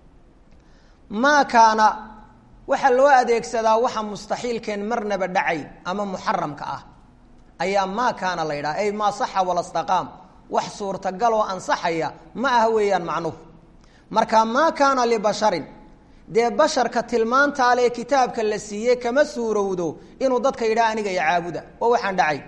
maa kaana waxaa loo adeegsadaa waxa mustaxiilkeen marnaba dhacayn ama muxaramka ah ayaa maa kaana la yidhaha ay maa saxa walastaqaam wax suurtagaloo ansaxaya ma aha weeyaan macnuhu marka maa kaana libasharin dee basharka tilmaantaale ee kitaabka la siiyey kama suurowdo inuu dadka yidhaha aniga iyo caabuda oo waxaan dhacay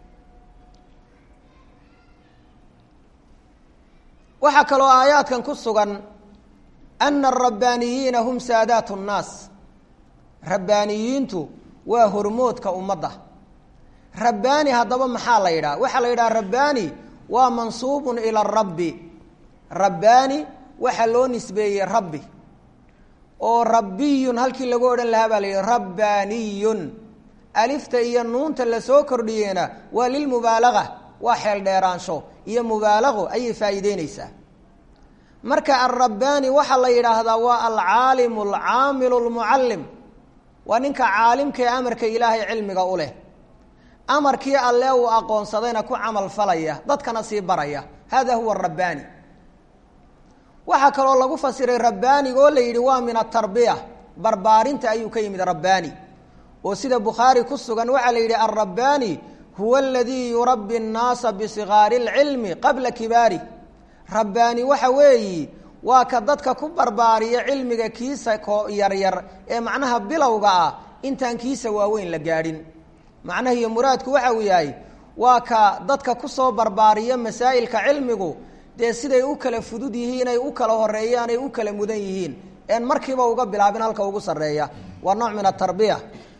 waxaa kaloo aayaadkan ku sugan ana arabbaniyiina hum saadaat nnaas rabbaaniyiintu waa hormoodka ummadda rabbaani haddaba maxaa la yidhaha waxaa la yidhaha rabbaani waa mansuubun ila rabbi rabbaani waxaa loo nisbeeyey rabbi oo rabbiyun halkii lagu odhan lahaa baa la yidhi rabbaaniyun alifta iyo nuunta lasoo kordhiyeyna waa lilmubaalaga waa xeel dheeraansho iyo mubaalaqo ayay faa'iideyneysaa marka alrabbaani waxaa la yidhaahdaa waa alcaalimu alcaamilu almucallim waa ninka caalimka ee amarka ilaahay cilmiga u leh amarkii alle uu aqoonsadayna ku camal falaya dadkana sii baraya hada huwa rabbaani waxaa kaloo lagu fasiray rabbaaniga oo la yidhi waa min atarbiya barbaarinta ayuu ka yimid rabbaani oo sida bukhaari ku sugan waxaa la yidhi alrabbaani huwa aladii yurabbi اnnaasa bisigaari اlcilmi qabla kibaari rabbaani waxa weeyi waa ka dadka ku barbaariya cilmiga kiisa ko yaryar ee macnaha bilowga ah intaan kiisa waaweyn la gaadhin macnaha iyo muraadku waxa uu yahay waa ka dadka kusoo barbaariya masaa'ilka cilmigu dee siday u kala fudud yihiin ay u kala horeeyaan ay u kala mudan yihiin een markiiba uga bilaabin halka ugu sarreeya waa nooc min atarbiya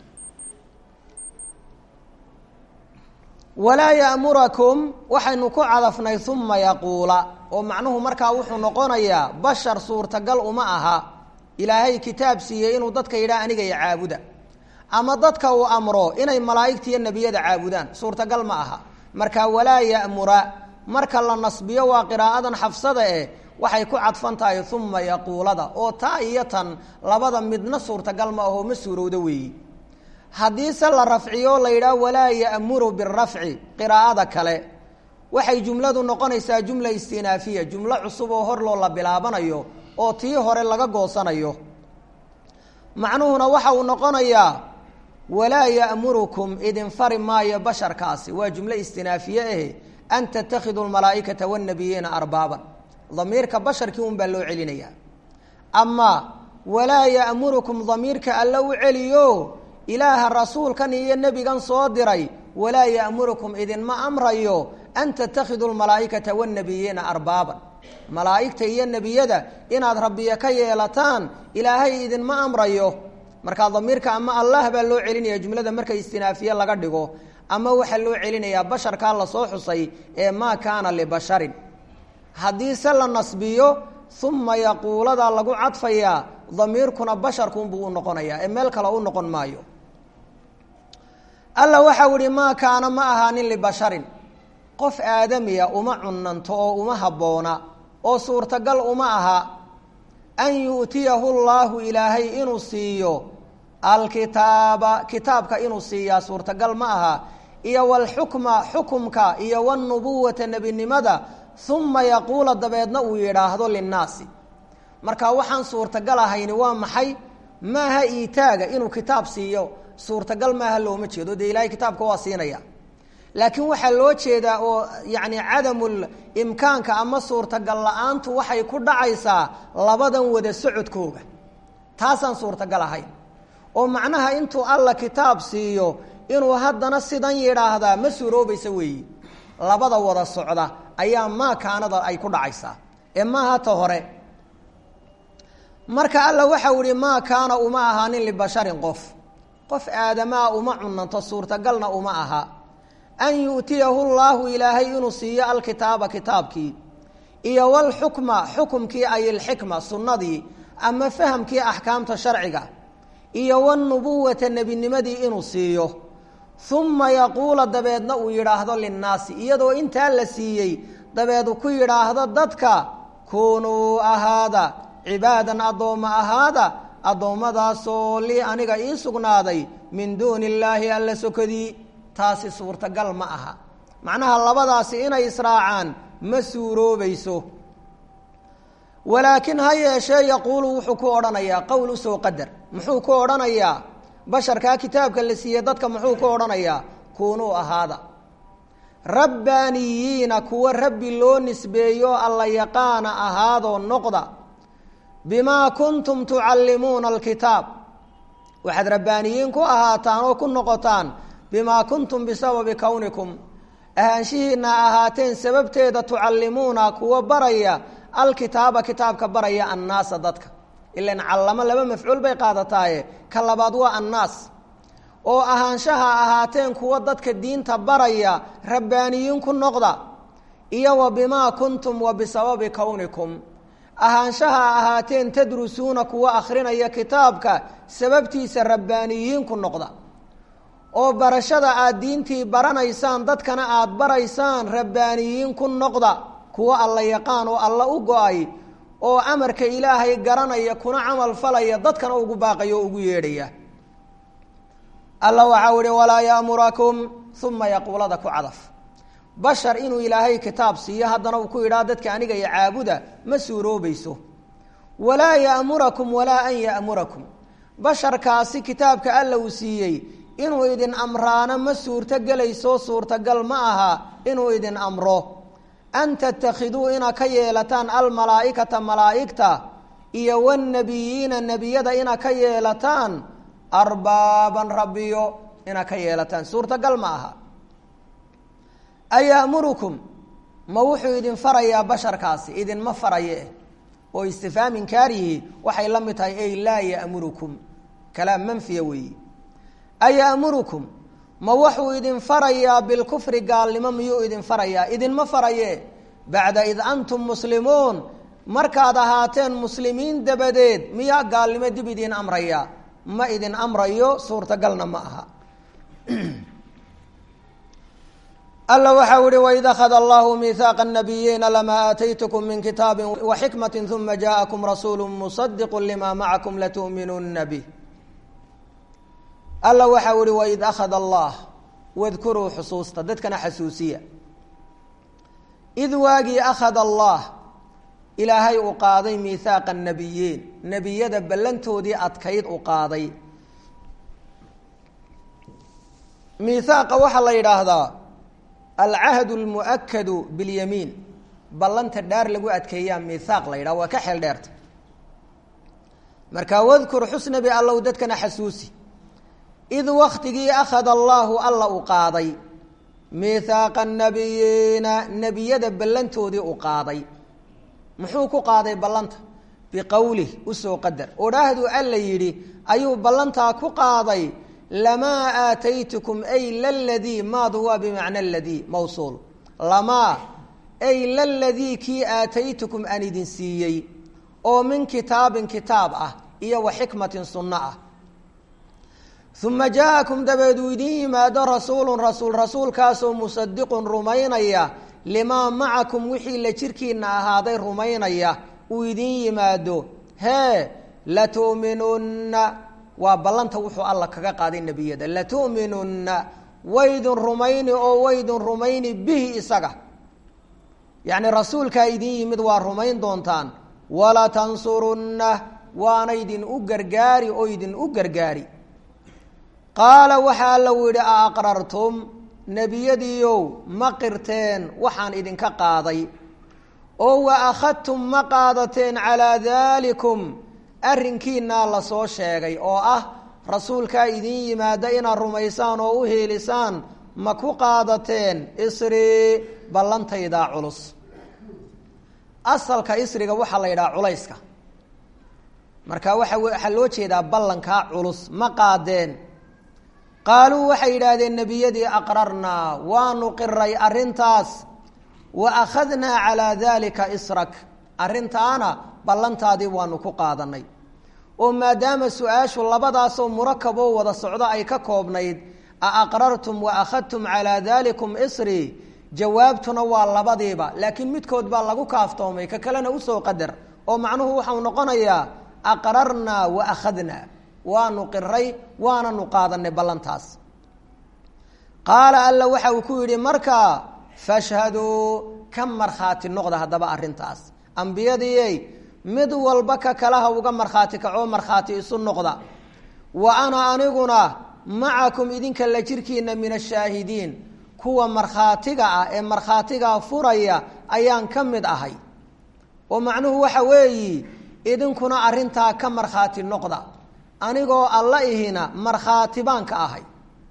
walaa ya'murakum waxaynu ku cadafnay uma yaquula oo macnuhu markaa wuxuu noqonayaa bashar suurtagal uma aha ilaahay kitaab siiyey inuu dadka yidhaha aniga iyo caabuda ama dadka uu amro inay malaa'igta iyo nebiyada caabudaan suurtagal ma aha marka walaa ya'mura marka la nasbiyo waa qiraa'adan xafsada eh waxay ku cadfan tahay uma yaquulada oo taa iyo tan labada midna suurtagal ma aho ma suurowda weeyi haddiise la rafciyo la yidhaah walaa ya'muru birafci qiraa'ada kale waxay jumladu noqonaysaa jumla istinaafiya jumlo cusub oo hor loo la bilaabanayo oo tii hore laga goosanayo macnuhuna waxa uu noqonayaa walaa ya'murukum idin fari maayo basharkaasi waa jumlo istinaafiye eh an tatakhidu lmalaa'ikata wاnnabiyiina arbaaban damiirka basharkii un baa loo celinayaa ama walaa ya'murukum damiirka alla u celiyo ilaaha rasuulkan iyo nebigan soo diray walaa ya'murukum idinma amrayo an tatakhidu lmalaa'ikata wاnnabiyiina arbaaban malaa'igta iyo nebiyada inaad rabbiya ka yeelataan ilaahay idinma amrayo markaa damiirka ama allah baa loo celinaya jumlada marka istinaafiye laga dhigo ama waxaa loo celinayaa basharkaa lasoo xusay ee maa kaana libasharin haddiise la nasbiyo uma yaquuladaa lagu cadfayaa damiirkuna basharkuunbuu u noqonayaa ee meel kale u noqon maayo alla waxau ihi maa kaana ma ahaanin libasharin qof aadamiya uma cunanto oo uma habboona oo suurtagal uma aha an yu'tiyahu llaahu ilaahay inuu siiyo alkitaaba kitaabka inuu siiyaa suurtagal ma aha iyo walxukma xukumka iyo wanubuwata nebinimada uma yaquula dabeedna uu yidhaahdo linnaasi marka waxaan suurtagal ahayni waa maxay maaha iitaaga inuu kitaab siiyo suurtagal maaha looma jeedo dee ilahay kitaabka waa siinaya laakiin waxaa loo jeedaa oo yani cadamul imkaanka ama suurtagal la-aantu waxay ku dhacaysaa labadan wada socodkooga taasaan suurtagal ahayn oo macnaha intuu alla kitaab siiyo inuu haddana sidan yidhaahdaa ma suuroobaysa weeyi labada wada socda ayaa maa kaanada ay ku dhacaysaa ee maaha ta hore marka alla waxau ihi maa kaana uma ahaanin libasharin qof qof aadamaa uma cunanto suurtagalna uma aha an yu'tiyahu llaahu ilaahay inuu siiyo alkitaaba kitaabkii iyo walxukma xukumkii ay ilxikma sunnadii ama fahamkii axkaamta sharciga iyo wanubuwata nebinimadii inuu siiyo uma yaquula dabeedna uu yidhaahdo linnaasi iyadoo intaa la siiyey dabeed ku yidhaahdo dadka kunuu ahaada cibaadan addoomma ahaada addoommadaasoo lii aniga ii sugnaaday min duuni illaahi alla sokadii taasi suurtagal ma aha macnaha labadaasi inay israacaan ma suuroobayso walaakin ha yeeshee yaquulu wuxuu ku odhanayaa qowl usoo qadar muxuu ku odhanayaa basharkaa kitaabka la siiyey dadka muxuu ku odhanayaa kunuu ahaada rabbaaniyiina kuwa rabbi loo nisbeeyo alla yaqaana ahaadoo noqda bimaa kuntum tucallimuuna alkitaab waxaad rabbaaniyiin ku ahaataan oo ku noqotaan bimaa kuntum bisababi kownikum ahaanshihiina ahaateen sababteeda tucallimuuna kuwa baraya alkitaaba kitaabka baraya annaasa dadka ilan callamo laba mafcuul bay qaadataaye ka labaad waa annaas oo ahaanshaha ahaateen kuwa dadka diinta baraya rabbaaniyiin ku noqda iyo wa bimaa kuntum wa bisababi kownikum ahaanshaha ahaateen tadrusuuna kuwa akhrinaya kitaabka sababtiisa rabbaaniyiin ku noqda oo barashada aada diintii baranaysaan dadkana aada baraysaan rabbaaniyiin ku noqda kuwa alla yaqaan oo alla u go-ay oo amarka ilaahay garanaya kuna camal falaya dadkana ugu baaqaya oo ugu yeedhaya alla waxau ihi walaa yaamurakum uma yaquulada ku cadaf bashar inuu ilaahay kitaab siiyo haddana uu ku yidhaha dadka aniga iyo caabuda ma suuroobayso walaa yaamurakum walaa an yaamurakum basharkaasi kitaabka alla uu siiyey inuu idin amraano ma suurtogelayso suurtagal ma aha inuu idin amro an tattakhiduu inaa ka yeelataan almalaa'ikata malaa'igta iyo wاnnabiyiina nebiyada inaa ka yeelataan arbaaban rabbiyo inaa ka yeelataan suurtagal ma aha ayaamurukum ma wuxuu idin farayaa basharkaasi idinma faraye oo istifhaam inkaarihi waxay la mid tahay ey laa ya'murukum kalaam manfiya weeyi ayaamurukum ma wuxuu idin farayaa bilkufri gaalnimo miyuu idin farayaa idinma faraye bacda id antum muslimuun markaad ahaateen muslimiin dabadeed miyaa gaalnimo dib idiin amraya ma idin amrayo suurtagalna ma aha alla waxau ihi waid akhada allahu miihaaqa nabiyiina lamaa aataytkm min kitaabi waxikmati uma jaaءakum rasuulu musadiqu lima macakum latu'minuna bih alla waxau ihi waid akhada allah wadkuruu xusuusta dadkana xasuusiya id waagii akhada allah ilaahay uu qaaday miihaaqa nabiyiin nebiyada ballantoodii adkayd u qaaday miihaaqa waxaa la yidhaahdaa alcahd lmuakadu biاlyamiin ballanta dhaar lagu adkeeyaa miihaaq la yidhaha waa ka xeel dheerta marka wadkur xusnabi allow dadkana xasuusi id waktigii akhada allaahu alla u qaaday miihaaqa nabiyiina nebiyada ballantoodii u qaaday muxuu ku qaaday ballanta biqowlih usoo qadar odhaahdu alla yidhi ayuu ballantaa ku qaaday lamaa aataytukum ay laladii maadu waa bimacna ladii mawsuul lamaa ay laladii kii aataytukum aan idin siiyey oo min kitaabin kitaab ah iyo wa xikmatin sunno ah uma jaaءakum dabeed uu idin yimaado rasuulun rasuul rasuulkaasoo musadiqun rumaynaya limaa macakum wixii la jirkiina ahaaday rumaynaya uu idin yimaado hee latu'minunna waa ballanta wuxuu alla kaga qaaday nebiyada latu'minunna waydun rumayni oo waydun rumayni bihi isaga yacni rasuulkaa idin yimid waa rumayn doontaan walatansurunna waana idin u gargaari oo idin u gargaari qaala waxaa alla u yidhi a aqrartum nebiyadiiow ma qirteen waxaan idinka qaaday oo wa akhadtum ma qaadateen calaa daalikum arrinkiinaa lasoo sheegay oo ah rasuulkaa idin yimaada inaad rumaysaan oo u heelisaan ma ku qaadateen isrii ballantaydaa culus asalka isriga waxaa la yidhaha culayska marka waxa waxaa loo jeedaa ballankaa culus ma qaadeen qaaluu waxay yidhaahdeen nebiyadii aqrarnaa waanu qiray arrintaas wa akhadnaa calaa daalika israk arrintaana ballantaadii waanu ku qaadanay oo maadaama su-aashu labadaasoo murakaboo wada socdo ay ka koobnayd a aqrartum wa akhadtum calaa daalikum isri jawaabtuna waa labadiiba laakiin midkood baa lagu kaaftoomay ka kalena usoo qadar oo macnuhu waxau noqonayaa aqrarnaa wa akhadnaa waanu qiray waananu qaadanay ballantaas qaala alla waxa uu ku yidhi markaa fashhaduu ka markhaati noqda haddaba arrintaas ambiyadiiyey mid walba ka kalaha uga markhaati kacoo markhaati isu noqda wa ana aniguna macakum idinka la jirkiina min ashaahidiin kuwa markhaatiga ah ee markhaatigaa furaya ayaan ka mid ahay oo macnuhu waxa weeyi idinkuna arrintaa ka markhaati noqda anigoo alla ihina markhaati baan ka ahay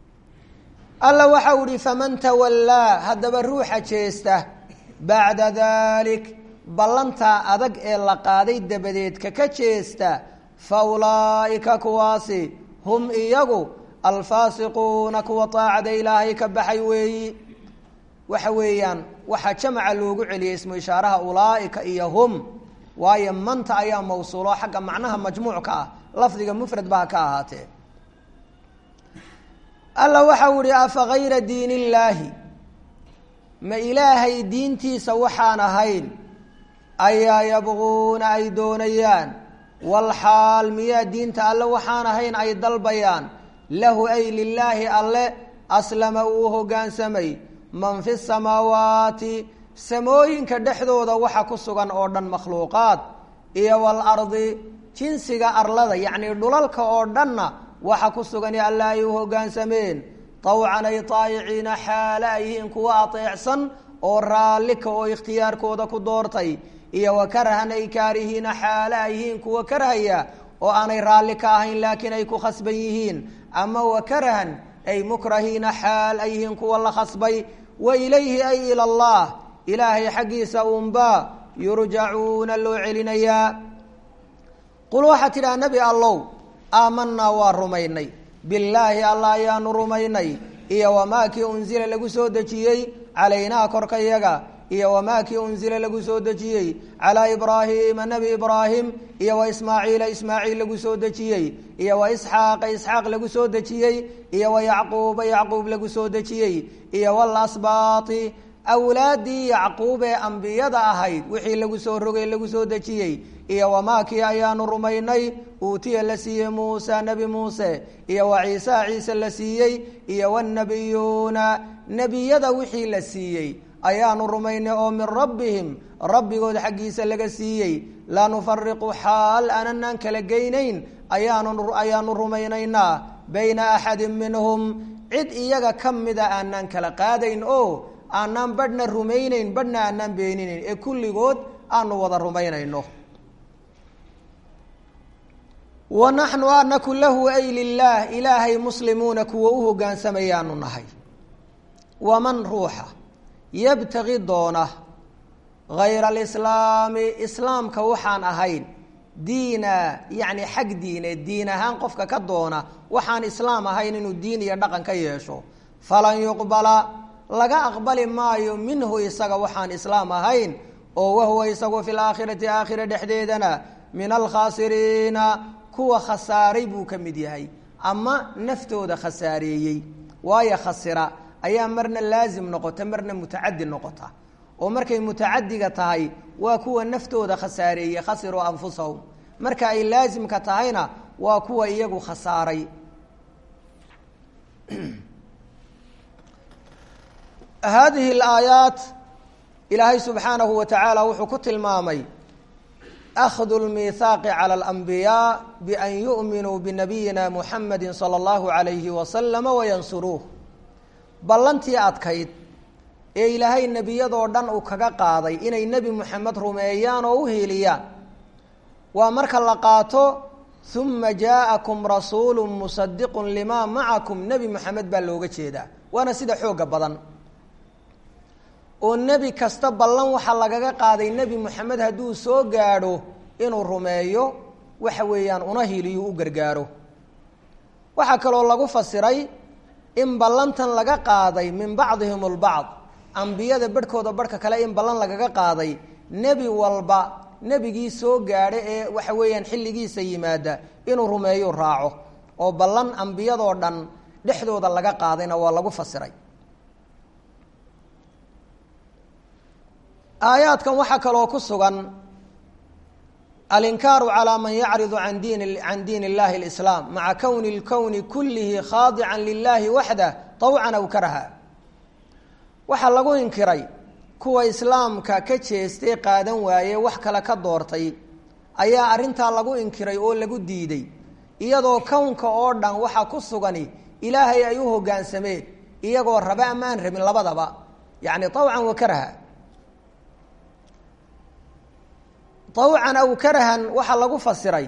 alla waxau ihi faman tawallaa haddaba ruuxa jeesta bacda dalik ballantaa adag ee la qaaday dabadeed kaka jeesta fa ulaa'ika kuwaasi hum iyagu alfaasiquuna kuwa taacada ilaahay ka baxay weeyi waxa weeyaan waxaa jamaca loogu celiyey ismu ishaaraha ulaa'ika iyo hum waayo manta ayaa mawsuulo xagga macnaha majmuucka ah lafdiga mufrad baa ka ahaatee alla waxau ihi afa gayra diin illaahi ma ilaahay diintiisa waxaan ahayn ayaa yabquuna ay doonayaan walxaal miyaa diinta alle waxaan ahayn ay dalbayaan lahu ay lilaahi alle aslama uu hoggaansamay man fi samaawaati samooyinka dhexdooda waxa ku sugan oo dhan makhluuqaad iyo walardi jinsiga arlada yacnii dhulalka oo dhanna waxa ku sugan alla ay u hoggaansameen tawcan ay taayiciina xaale ay yihiin kuwa ateecsan oo raallika oo ikhtiyaarkooda ku doortay iyo wa karahan ay kaarihiina xaale ay yihiin kuwa karhaya oo aanay raalli ka ahayn laakiin ay ku khasban yihiin ama wa karahan ay mukrahiina xaal ay yihiin kuwa la khasbay wa ilayhi ay ila allah ilaahay xaggiisa uunbaa yurjacuuna loo celinayaa qul waxaa tidhaha nebi allow aamanaa waa rumaynay billaahi allah ayaanu rumaynay iyo wamaa kii unsila lagu soo dejiyey calaynaa korkayaga iyo wamaa kii unzila lagu soo dejiyey calaa ibraahiima nebi ibraahim iyo wa ismaaciila ismaaciil lagu soo dejiyey iyo wa isxaaqa isxaaq lagu soo dejiyey iyo wa yacquuba yacquub lagu soo dejiyey iyo walasbaati awlaaddii yacquub ee ambiyada ahayd wixii lagu soo rogay lagu soo dejiyey iyo wamaakii ayaanu rumaynay uutiya la siiyey muusa nebi muuse iyo wa ciisa ciise la siiyey iyo wanabiyuuna nebiyada wixii la siiyey ayaanu rumaynay oo min rabbihim rabbigood xaggiisa laga siiyey laa nufariqu xaal aananaan kala geynayn ayaanu ayaanu rumaynaynaa bayna axadin minhum cid iyaga ka mida aanaan kala qaadayn oo aanaan badhna rumaynayn badhna aanaan beeninayn ee kulligood aanu wada rumaynayno wa naxnu anaku lahu ay lilaah ilaahay muslimuuna kuwa u hogaansamayaanu nahay waman ruuxa yabtagi doona hayra alislaami islaamka waxaan ahayn diina yacni xag diineed diin ahaan qofka ka doona waxaan islaam ahayn inuu diin iyo dhaqan ka yeesho falan yuqbala laga aqbali maayo minhu isaga waxaan islaam ahayn oo wahuwa isagu fi laakhirati aakhira dhexdeedana min alkhaasiriina kuwa khasaaray buu ka mid yahay ama naftooda khasaareeyey waayo khasira ayaa marna laazim noqota marna mutacadi noqota oo markay mutacadiga tahay waa kuwa naftooda khasaareeyey khasiruu anfusahum marka ay laazimka tahayna waa kuwa iyagu khasaaray haadihi alaayaat ilaahay subxaanahu wa tacaala wuxuu ku tilmaamay akhdu lmiihaaqi cala alambiyaa bian yu'minuu binabiyina muxamedi sala allahu alayhi wasalama wayansuruuh ballantii adkayd ee ilaahay nebiyadoo dhan uu kaga qaaday inay nebi moxamed rumeeyaan oo u hiiliyaan waa marka la qaato uma jaa'akum rasuulu musadiqun limaa macakum nebi moxamed baa looga jeedaa waana sida xooga badan oo nebi kasta ballan waxaa lagaga qaaday nebi moxamed hadduu soo gaadho inuu rumeeyo waxa weeyaan una hiiliyu u gargaaro waxaa kaloo lagu fasiray in ballantan laga qaaday min bacdihim lbacd ambiyada barhkooda barhka kale in ballan lagaga qaaday nebi walba nebigii soo gaadha ee waxa weeyaan xilligiisa yimaada inuu rumeeyu raaco oo ballan ambiyadoo dhan dhexdooda laga qaadayna waa lagu fasiray aayaadkan waxaa kaloo ku sugan alinkaaru calaa man yacridu an diin can diin illahi اlislaam maca kowni اlkowni kulihi khaadican lilahi waxdah طawcan aw karaha waxaa lagu inkiray kuwa islaamka ka jeestay qaadan waaye wax kale ka doortay ayaa arrintaa lagu inkiray oo lagu diiday iyadoo kownka oo dhan waxaa ku sugani ilaahay ay u hoggaansameen iyagoo raba ama aan rabin labadaba yacni طawcan wa karaha طawcan aw karahan waxaa lagu fasiray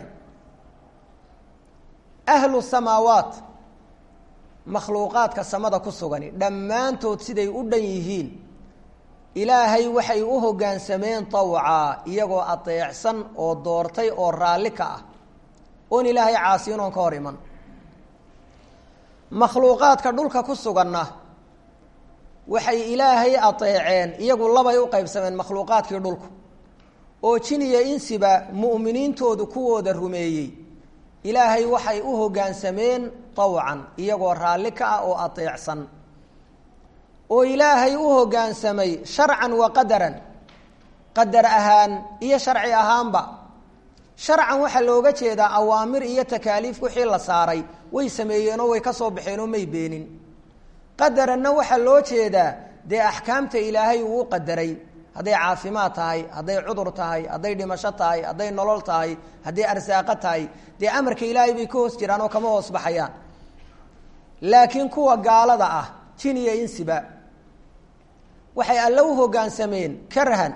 ahlu samaawaat makhluuqaadka samada ku sugani dhammaantood siday u dhan yihiin ilaahay waxay u hoggaansameen tawca iyagoo adeecsan oo doortay oo raalli ka ah oon ilaahay caasiyin oon ka hor iman makhluuqaadka dhulka ku suganna waxay ilaahay adeeceen iyagu labay u qeybsameen makhluuqaadkii dhulku oo jin iyo insiba mu'miniintoodu kuwooda rumeeyey ilaahay waxay u hoggaansameen tawcan iyagoo raalli ka ah oo adeecsan oo ilaahay u hoggaansamay sharcan wa qadaran qadar ahaan iyo sharci ahaanba sharcan waxaa looga jeedaa awaamir iyo takaaliif wixii la saaray way sameeyeenoo way ka soo baxeenoo may beenin qadaranna waxaa loo jeedaa dee axkaamta ilaahay uu u qadaray hadday caafimaad tahay hadday cudur tahay hadday dhimasho tahay hadday nolol tahay hadday arsaaqo tahay dee amarka ilaahay bay ka hoos jiraan oo kama hoos baxayaan laakiin kuwa gaalada ah jin iyo insiba waxay alle u hoggaansameen karhan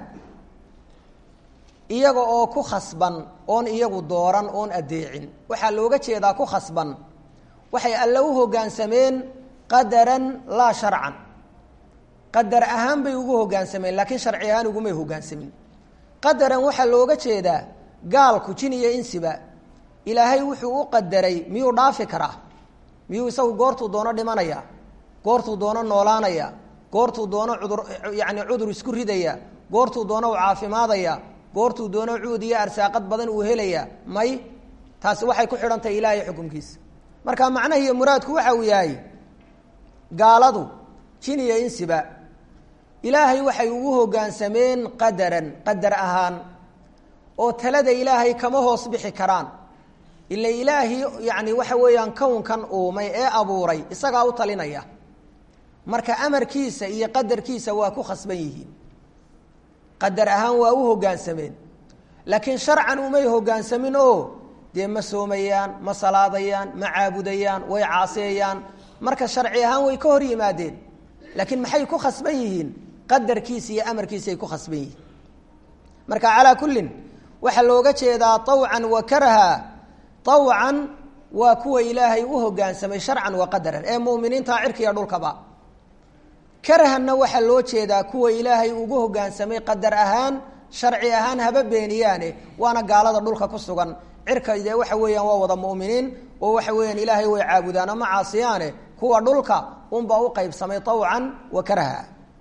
iyaga oo ku khasban oon iyagu dooran oon adeecin waxaa looga jeedaa ku khasban waxay alle u hoggaansameen qadaran laa sharcan qadar ahaan bay ugu hoggaansameen laakiin sharci ahaan ugumay hoggaansamin qadaran waxaa looga jeedaa gaalku jin iyo insiba ilaahay wuxuu u qadaray miyuu dhaafi karaa miyuu isagu goortuu doono dhimanaya goortuu doono noolaanaya goortuu doono cudur yacni cudur isku ridaya goortuu doono u caafimaadaya goortuu doono cuud iyo arsaaqad badan uu helaya may taasi waxay ku xidhan tahay ilaahay xukumkiisa marka macnaha iyo muraadku waxa uu yahay gaaladu jin iyo insiba ilaahay waxay ugu hoggaansameen qadaran qadar ahaan oo talada ilaahay kama hoos bixi karaan ila ilaahi yacni waxa weeyaan kownkan uumay ee abuuray isagaa u talinaya marka amarkiisa iyo qadarkiisa waa ku khasban yihiin qadar ahaan waa u hoggaansameen laakiin sharcan umay hoggaansamin oo dee ma soomayaan ma salaadayaan ma caabudayaan way caaseeyaan marka sharci ahaan way ka hor yimaadeen laakiin maxay ku khasban yihiin qadarkiisa iyo amarkiisaay ku khasban yihiin marka calaa kullin waxaa looga jeedaa awcan wa karaha awcan waa kuwa ilaahay u hoggaansamay sharcan wa qadaran ee mu'miniinta cirkiiyo dhulkaba karahanna waxaa loo jeedaa kuwa ilaahay ugu hoggaansamay qadar ahaan sharci ahaan haba beeniyaane waana gaalada dhulka ku sugan cirka dee waxa weeyaan waa wada mu'miniin oo waxa weeyaan ilaahay way caabudaan ama caasiyaane kuwa dhulka unbaa u qaybsamay awcan wa karaha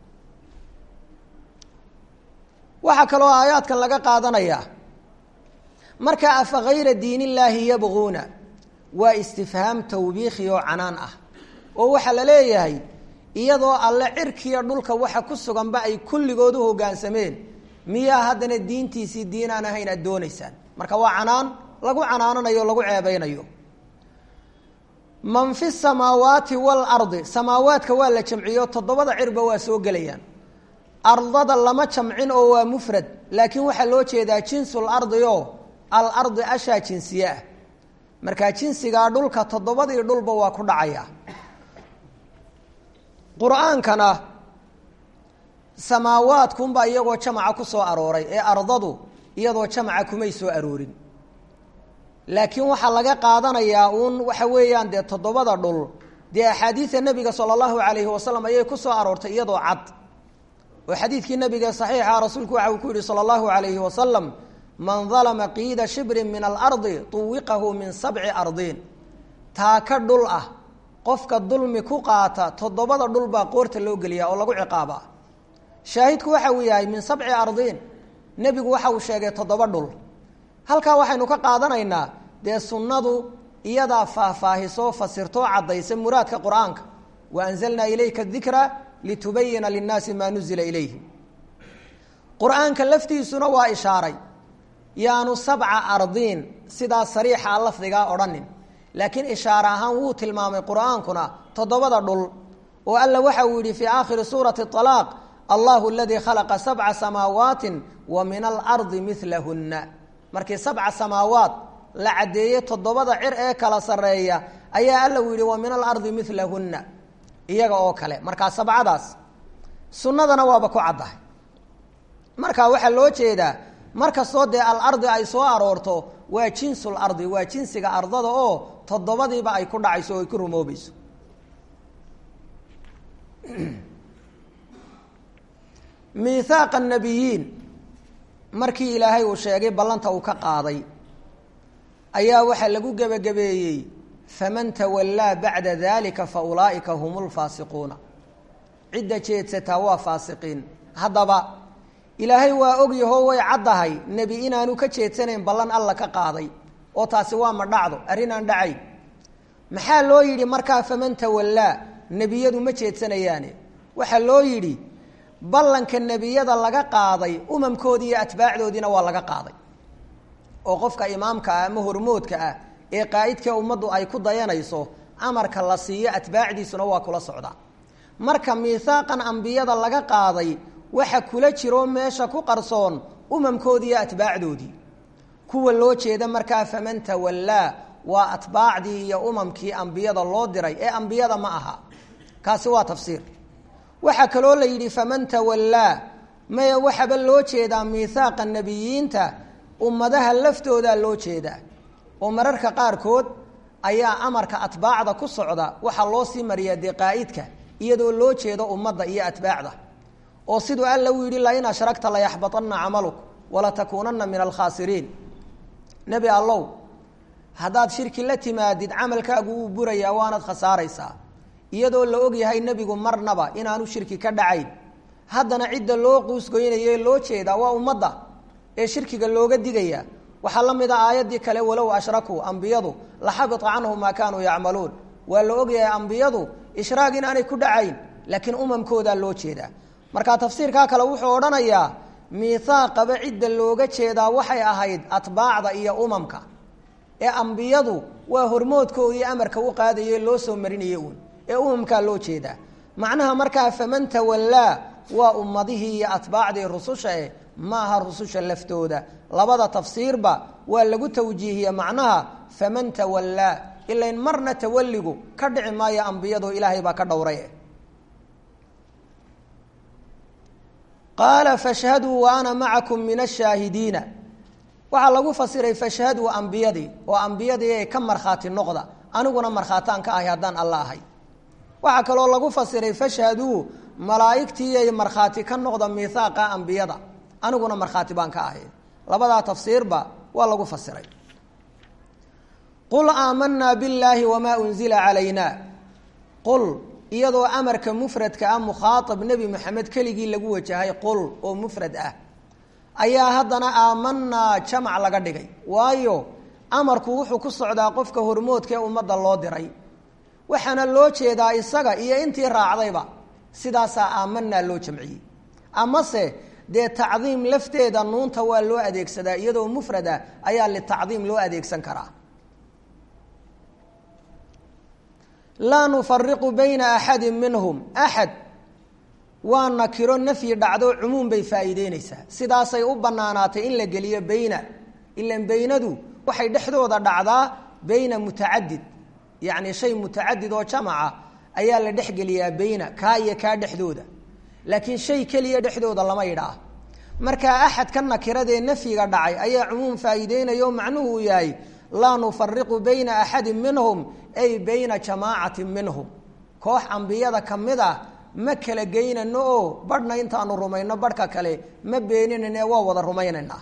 waxaa kaloo aayaadkan laga qaadanaya marka afa hayra diin illaahi yabquuna waa istifhaam tawbiikhi oo canaan ah oo waxaa la leeyahay iyadoo alle cirkiya dhulka waxa ku suganba ay kulligood u hoggaansameen miyaa haddana diintiisii diin aan ahayn aad doonaysaan marka waa canaan lagu canaananayo o lagu ceebeynayo man fi samaawaati waalardi samaawaadka waa la jamciyo toddobada cirba waa soo gelayaan ardada lama jamcin oo waa mufrad laakiin waxaa loo jeedaa jinsul ardi oo alardi ashaa jinsiye ah markaa jinsigaa dhulka toddobadii dhulba waa ku dhacaya qur-aankana samaawaadkunbaa iyagoo jamaca ku soo arooray ee ardadu iyadoo jamaca kumay soo aroorin laakiin waxaa laga qaadanayaa uun waxa weeyaan dee toddobada dhul dee axaadiida nebiga sala allahu calayhi wasalam ayay ku soo aroortay iyadoo cad oo xadiidkii nabiga saxiixa rasuulku waxa uu ku yihi salى اllahu alayhi wasalam man dalma qiida shibrin min alardi tuwiqahu min sabci ardiin taaka dhul ah qofka dulmi ku qaata toddobada dhul baa qoorta loo geliyaa oo lagu ciqaabaa shaahidku waxa uu yahay min sabci ardiin nebigu waxa uu sheegay toddoba dhul halkaa waxaynu ka qaadanaynaa dee sunnadu iyadaa faahfaahisoo fasirtoo caddaysa muraadka qur-aanka wa anzalnaa ilayka dikra litubayina linnaasi maa nuzila ilayhim qur-aanka laftiisuna waa ishaaray yaanu sabca ardiin sidaa sariixa lafdigaa odhanin laakiin ishaare ahaan wuu tilmaamay qur-aankuna toddobada dhul oo alla waxa uu yihi fii aakhiri suurati alaaq allahu aladii khalaqa sabca samaawaati wa min alardi milahunna markii sabca samaawaat la caddeeyey toddobada cir ee kala sarreeya ayaa alla uu yihi wa min alardi milahunna iyaga oo kale markaa sabcadaas sunnadana waaba ku caddahay marka waxaa loo jeedaa markastoo dee alardi ay soo aroorto waa jinsul ardi waa jinsiga ardada oo toddobadiiba ay ku dhacayso o ay ku rumoobayso miihaaqa nabiyiin markii ilaahay uu sheegay ballanta uu ka qaaday ayaa waxaa lagu gebagabeeyey faman tawallaa bacda dalika fa ulaa'ika hum lfaasiquuna cidda jeedsataa waa faasiqiin haddaba ilaahay waa ogyahoo way caddahay nebi inaanu ka jeedsanayn ballan alla ka qaaday oo taasi waa ma dhacdo arrin aan dhacayn maxaa loo yidhi markaa faman tawallaa nebiyadu ma jeedsanayaane waxaa loo yidhi ballanka nebiyada laga qaaday umamkoodii iyo atbaacdoodiina waa laga qaaday oo qofka imaamka ah ama hormoodka ah ee qaa'idka ummaddu ay ku dayanayso amarka la siiyo atbaacdiisuna waa kula socdaa marka miihaaqan ambiyada laga qaaday waxa kula jiroo meesha ku qarsoon umamkoodii iyo atbaacdoodii kuwa loo jeeda markaa faman tawallaa waa atbaacdii iyo umamkii ambiyada loo diray ee ambiyada ma aha kaasi waa tafsiir waxaa kaloo la yidhi faman tawallaa maya waxaba loo jeedaa miihaaqa nebiyiinta ummadaha laftoodaa loo jeedaa oo mararka qaarkood ayaa amarka atbaacda ku socda waxaa loo sii mariyaa dee qaa'idka iyadoo loo jeedo ummadda iyo atbaacda oo siduu alla uu yidhi lain ashragta layaxbaطana camaluk walatakuunana min alkhaasiriin nebi allow haddaad shirki la timaadid camalkaagu wuu burayaa waanaad khasaaraysaa iyadoo la og yahay nebigu marnaba inaanu shirki ka dhacayn haddana cidda loo quusgoynaye loo jeedaa waa ummadda ee shirkiga looga digaya waxaa la mid a aayaddii kale walow ashrakuu ambiyadu laxabita canhum maa kaanuu yacmaluun waa la ogyahay ambiyadu ishraag in aanay ku dhacayn laakiin umamkoodaa loo jeedaa marka tafsiirkaa kale wuxuu odhanayaa miihaaqaba cidda looga jeedaa waxay ahayd atbaacda iyo umamka ee ambiyadu waa hormoodkoodii amarka u qaadaye loo soo marinayay uun ee umamkaa loo jeedaa macnaha markaa faman tawallaa waa ummadihii iyo atbaacdii rususha eh maaha rususha laftooda labada tafsiirba waa lagu tawjiihiye macnaha faman tawallaa ilain marna tawalligu ka dhici maayo ambiyado ilaahay baa ka dhowray qaala fashhaduu wa ana macakum min ashaahidiina waxaa lagu fasiray fashhaduu ambiyadii oo ambiyadii ee ka markhaati noqda aniguna markhaataan ka ahay haddaan alla ahay waxaa kaloo lagu fasiray fashhaduu malaa'igtiiyay markhaati ka noqda miihaaqa ambiyada aniguna markhaati baan ka ahay labadaa tafsiirba waa lagu fasiray qul aamanaa billaahi wamaa unzila calayna qul iyadoo amarka mufradka ah mukhaaab nebi moxamed keligii lagu wajahay qul oo mufrad ah ayaa haddana aamanaa jamac laga dhigay waayo amarku wuxuu ku socdaa qofka hormoodka ee ummadda loo diray waxaana loo jeedaa isaga iyo intii raacdayba sidaasaa aamanaa loo jamciyey amase dee tacdiim lafteeda nuunta waa loo adeegsadaa iyadoo mufrad ah ayaa litacdiim loo adeegsan karaa laa nufariqu bayna axadi minhum axad waa nakiro nafyi dhacdo cumuum bay faa'iideyneysaa sidaasay u banaanaatay in la geliyo beyna ilan beynadu waxay dhexdooda dhacdaa beyna mutacadid yacni shay mutacadid oo jamaca ayaa la dhexgeliyaa beyna kaa iyo kaa dhexdooda laakiin shay keliya dhexdooda lama yidhaah markaa axad ka nakiradee nafyiga dhacay ayaa cumuum faa'iideynaya oo macnuhu uu yahay laa nufariqu bayna axadi minhum ay bayna jamaacati minhum koox ambiyada ka mid ah ma kala geynano oo badhna intaanu rumayno badhka kale ma beeninayne waa wada rumaynaynaa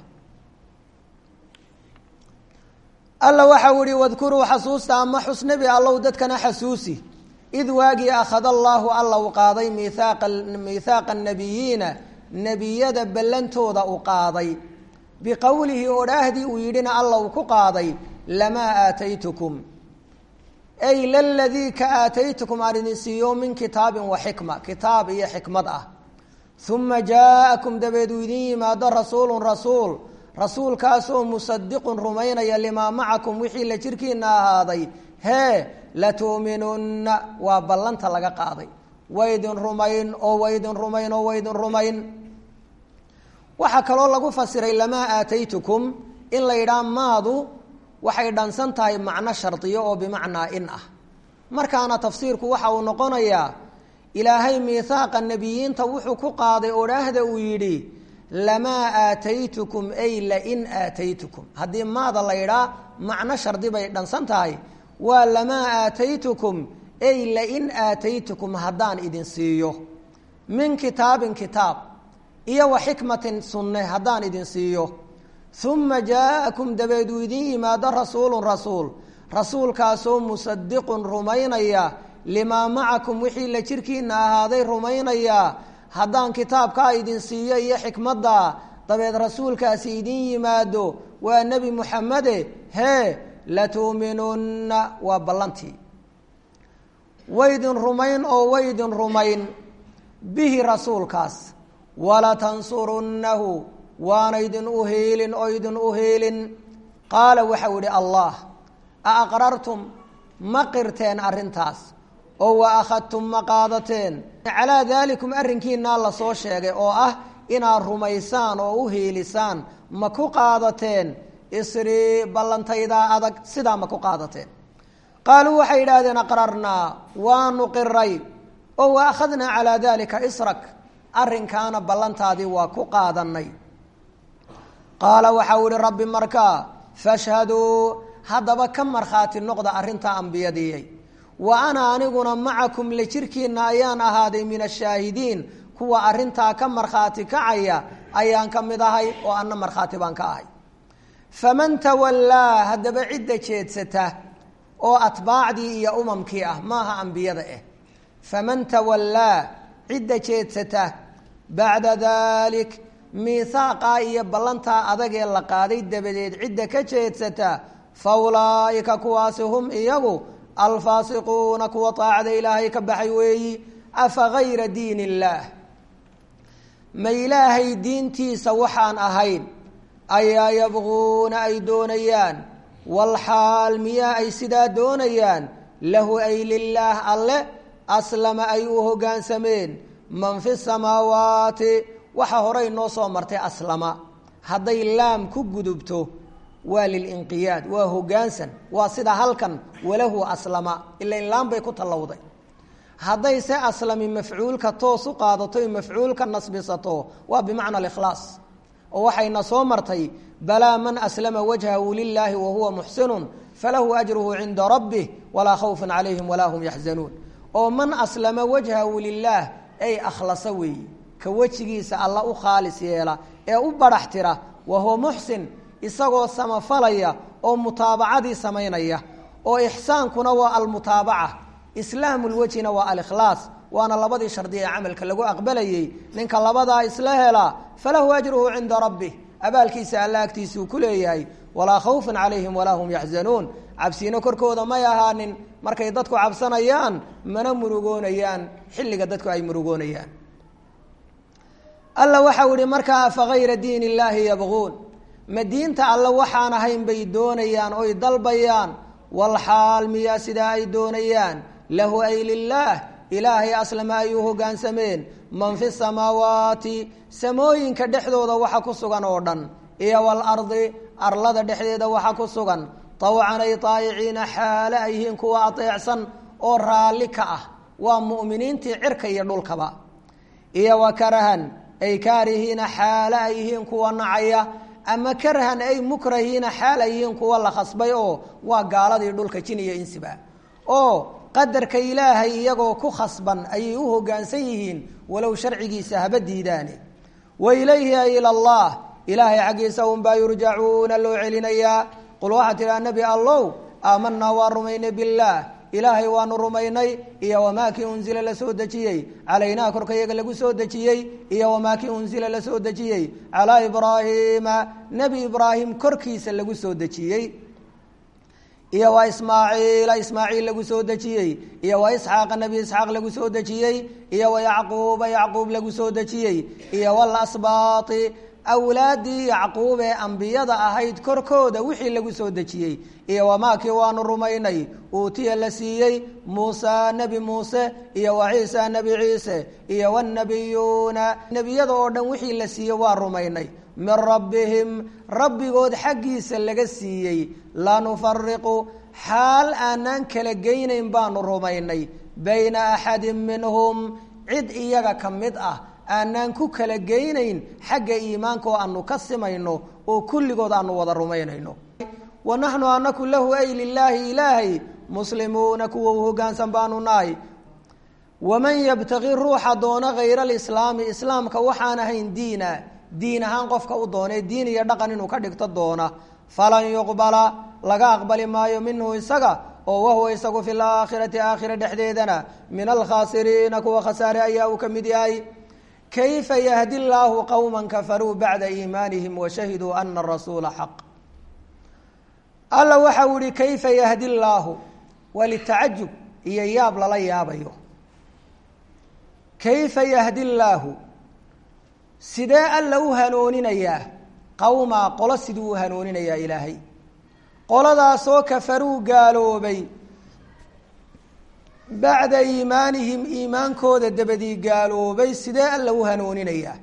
alla waxau ihi wadkuruu xasuusta ama xus nebi allow dadkana xasuusi id waagii akhada allaahu alla u qaaday miithaaqa miithaaqa nabiyiina nebiyada ballantooda u qaaday biqowlihi odhaahdii uu yidhina alla uu ku qaaday lamaa aataytukum ay laladii ka aataytukum aan idin siiyo min kitaabin wa xikma kitaab iyo xikmad ah uma jaa'akum dabeed uu idin yimaado rasuulun rasuul rasuulkaasoo musadiqun rumaynaya limaa macakum wixii la jirkiina ahaaday hee latu'minunna waa ballanta laga qaaday waydin rumayn oo waydin rumayn oo waydin rumayn waxaa kaloo lagu fasiray lamaa aataytukum in la yidhaha maadu waxay dhansan tahay macno shardiyo oo bimacnaa in ah markaana tafsiirku waxa uu noqonayaa ilaahay miihaaqa nebiyiinta wuxuu ku qaaday odhaahda uu yidhi lamaa aataytukum ay lain aataytukum haddii maada la yidhaa macno shardi bay dhansan tahay waa lamaa aataytukum ay lain aataytukum haddaan idin siiyo min kitaabin kitaab iyo wa xikmatin sunne haddaan idin siiyo uma jaa'akum dabeed uu idin yimaado rasuulun rasuul rasuulkaasoo musadiqun rumaynaya limaa macakum wixii la jirkiina ahaaday rumaynaya haddaan kitaabkaa idin siiyo iyo xikmadda dabeed rasuulkaasi idin yimaado waa nebi muxamede hee latuuminunna waa ballantii waydin rumayn oo waydin rumayn bihi rasuulkaas walatansurunnahu waana idin u heelin oo idin u heelin qaala waxau idhi allah a aqrartum ma qirteen arrintaas oo wa akhadtum ma qaadateen calaa daalikum arrinkiinaa lasoo sheegay oo ah inaad rumaysaan oo u heelisaan ma ku qaadateen isrii ballantaydaa adag sidaa ma ku qaadateen qaaluu waxay yidhaahdeen aqrarnaa waanu qiray oo wa akhadnaa calaa daalika israk arrinkaana ballantaadii waa ku qaadanay qaala waxau ihi rabbi markaa fashhaduu haddaba ka markhaati noqda arrintaa ambiyadiiyay wa ana aniguna macakum la jirkiina ayaan ahaaday min ashaahidiin kuwa arrintaa ka markhaati kacaya ayaan ka mid ahay oo anna markhaati baan ka ahay faman tawallaa haddaba cidda jeedsata oo atbaacdii iyo umamkii ah maaha ambiyada ah faman tawallaa cidda jeedsata bacda dalik miihaaqaa iyo ballantaa adag ee la qaaday dabadeed cidda ka jeedsata fa ulaa'ika kuwaasi hum iyagu alfaasiquuna kuwa taacada ilaahay ka baxay weeyi afa gayra diin illaah ma ilaahay diintiisa waxaan ahayn ayaa yabquuna ay doonayaan walxaal miyaa ay sidaa doonayaan lahu ay lilaah alle aslama ay u hoggaansameen man fi samaawaati waxa horey noo soo martay aslama hadday laam ku gudubto waa lilinqiyaad waa hoggaansan waa sida halkan walahu aslama ila in laam bay ku tallowday hadday se aslami mafcuulka toos u qaadato mafcuulka nasbisato waa bimacna alikhlaas oo waxayna soo martay balaa man aslama wajhahu lilaahi wahuwa muxsinun falahu ajruhu cinda rabbih walaa khawfun calayhim walaa hum yaxzanuun oo man aslama wajhahu lilaah ay akhlasa weeyi ka wejigiisa alla u khaalis yeela ee u barax tira wahuwa muxsin isagoo samafalaya oo mutaabacadii samaynaya oo ixsaankuna waa almutaabaca islaamulwejhina waa alikhlaas waana labadii shardi ee camalka lagu aqbalayey ninka labadaa isla helaa falahu ajruhu cinda rabbih abaalkiisa alla agtiisuu ku leeyahay walaa khawfun calayhim walaa hum yaxzanuun cabsiino korkooda may ahaanin markay dadku cabsanayaan mana murugoonayaan xilliga dadku ay murugoonayaan alla waxau ihi markaa afa gayra diin illaahi yabquun ma diinta alle waxaan ahayn bay doonayaan oy dalbayaan walxaal miyaa sidaa ay doonayaan lahu ay lilaah ilaahay aslama ay u hoggaansameen man fi samaawaati samooyinka dhexdooda waxa ku sugan oo dhan iyo walardi arlada dhexdeeda waxa ku sugan tawcan ay taayiciina xaale ay yihiin kuwa ateecsan oo raalli ka ah waa mu'miniintii cirka iyo dhulkaba iyo wa karahan ay kaarihiina xaale ay yihiin kuwa nacaya ama karhan ay mukrahiina xaal ay yihiin kuwa la khasbay oo waa gaaladii dhulka jin iyo insiba oo qadarka ilaahay iyagoo ku khasban ayay u hoggaansan yihiin walow sharcigiisa haba diidaane wa ilayhi ay ila allah ilaahay xaggiisa unbaa yurjacuuna loo celinayaa qul waxaa tidhaha nebi allow aamanaa waa rumaynay billaah ilaahay waanu rumaynay iyo wamaa kii unzila la soo dejiyey calaynaa korka yaga lagu soo dejiyey iyo wamaa kii unzila la soo dejiyey calaa ibraahiima nebi ibraahim korkiisa lagu soo dejiyey iyo waa ismaaciila ismaaciil lagu soo dejiyey iyo waa isxaaqa nebi isxaaq lagu soo dejiyey iyo wa yacquuba yacquub lagu soo dejiyey iyo walasbaati awlaaddii yacquub ee ambiyada ahayd korkooda wixii lagu soo dejiyey iyo wamaakii waanu rumaynay uutiya la siiyey muusa nebi muuse iyo wa ciisa nebi ciise iyo wanabiyuuna nebiyada oo dhan wixii la siiyey waa rumaynay min rabbihim rabbigood xaggiisa laga siiyey la nufariqu xaal aanaan kala geynayn baanu rumaynay bayna axadin minhum cid iyaga ka mid ah aanaan ku kala geynayn xagga iimaanka oo aanu ka simayno oo kulligood aanu wada rumaynayno wa naxnu anaku lahu ay lilaahi ilaahay muslimuuna kuwa u hoggaansan baanu nahay waman yabtaqi ruuxa doona hayra alislaami islaamka waxaan ahayn diina diin ahaan qofka u doonee diin iyo dhaqan inuu ka dhigto doona falan yuqbala laga aqbali maayo minhu isaga oo wahuwa isagu fi laakhirati aakhira dhexdeedana min alkhaasiriina kuwa khasaare ayaa uu ka mid yahay kayfa yahdi llaahu qowma kafaruu bacda iimaanihim washahiduu ana arasuula xaq alla waxa uu ihi kayfa yahdi llaahu waa litacajub iyo yaab lala yaabayo kayfa yahdi llaahu sidee alla u hanooninayaa qowmaa qolo siduu u hanooninayaa ilaahay qoladaasoo kafaruu gaaloobay bacda iimaanihim iimaankooda dabadii gaaloobay sidee alla u hanooninayaa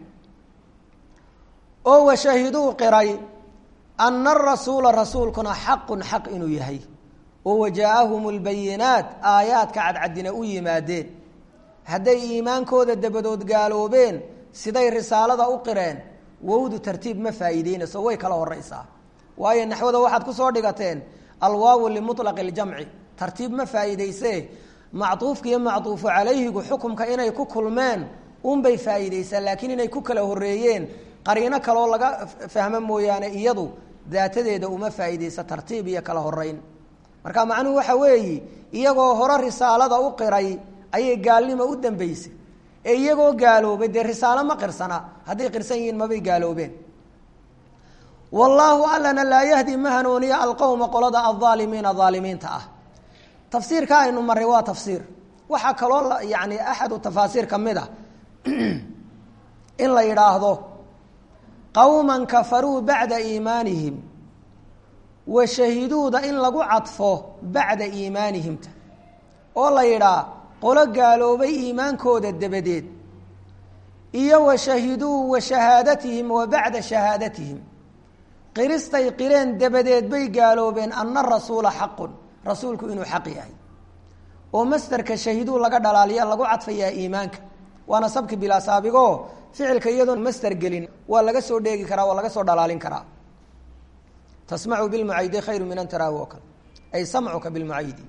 oo washahiduu qiray ana arasuula rasuulkuna xaqun xaq inuu yahay oo wajaa'ahum lbayinaat aayaadka cadcadina u yimaadeen hadday iimaankooda dabadood gaaloobeen siday risaalada u qireen wowdu tartiib ma faa'iideynayso way kala horeysaa waayo naxwada waxaad kusoo dhigateen alwaawu limuطlaqi اljamci tartiib ma faa'iideyse macduufka iyo macduufu calayhigu xukumka inay ku kulmeen unbay faa'iideysaa laakiin inay ku kala horeeyeen qariino kaloo laga fahmo mooyaane iyadu daatadeeda uma faa'iideysa tartiib iyo kala horeyn marka macnuhu waxa weeyi iyagoo hore risaalada u qiray ayay gaalnimo u dambeysay ee iyagoo gaaloobay dee risaalo ma qirsana hadday qirsan yihiin mabay gaaloobeen wallaahu allana laa yahdi ma hanuuniya alqowma qolada aldaalimiina daalimiinta ah tafsiirka aynu maray waa tafsiir waxaa kaloo yani axadu tafaasiir ka mid a in la yidhaahdo qowman kafaruu bacda iimaanihim wa shahiduuda in lagu cadfo bacda iimaanihimta oo la yidhaa qolo gaaloobay iimaankooda dabadeed iyo wa shahiduu wa shahaadatihim wa bacda shahaadatihim qiristay qireen dabadeed bay gaaloobeen ana rasuula xaqun rasuulku inuu xaq yahay oo masderka shahiduu laga dhalaaliya lagu cadfayaa iimaanka waana sabki bilaa saabigo ficilka iyadoon masder gelin waa laga soo dheegi karaa waa laga soo dhalaalin karaa tasmacu bilmucaydi khayru min an taraahu oo kale ay samcuka bilmucaydi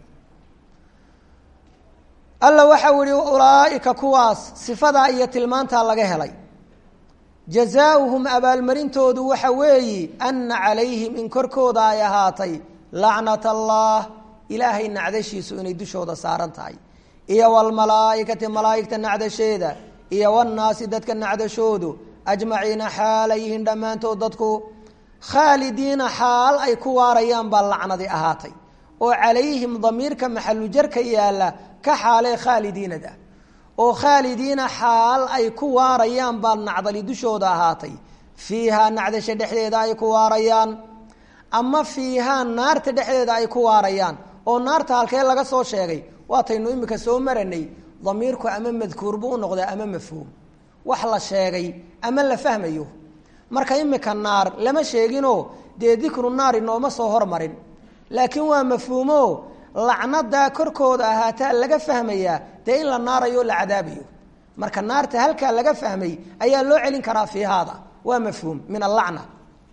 alla waxau ihi ulaaika kuwaas sifadaa iyo tilmaantaa laga helay jazaauhum abaalmarintoodu waxa weeyi ana calayhim in korkooda ay ahaatay lacnat allah ilaahay nacdashiisu inay dushooda saaran tahay iyo walmalaaikati malaaigta nacdasheeda iyo wanaasi dadka nacdashoodu ajmaciina xaala yihiin dhammaantood dadku khaalidiina xaal ay ku waarayaan baa lacnadi ahaatay oo calayhim damiirka maxalujarka yaalla ka xaalee khaalidiinada oo khaalidiina xaal ay ku waarayaan baa nacdali dushooda ahaatay fiihaa nacdasha dhexdeeda ay ku waarayaan ama fiihaa naarta dhexdeeda ay ku waarayaan oo naarta halkee laga soo sheegay waataynu imika soo maranay damiirku ama madkuur buu u noqdaa ama mafhuum wax la sheegay ama la fahmayo marka imika naar lama sheeginoo dee dikru naari nooma soo hormarin laakiin waa mafhuumo lacnadaa korkooda ahaataa laga fahmayaa dee in la naarayo la cadaabayo marka naarta halkaa laga fahmay ayaa loo celin karaa fiihaada waa mafhuum min allacna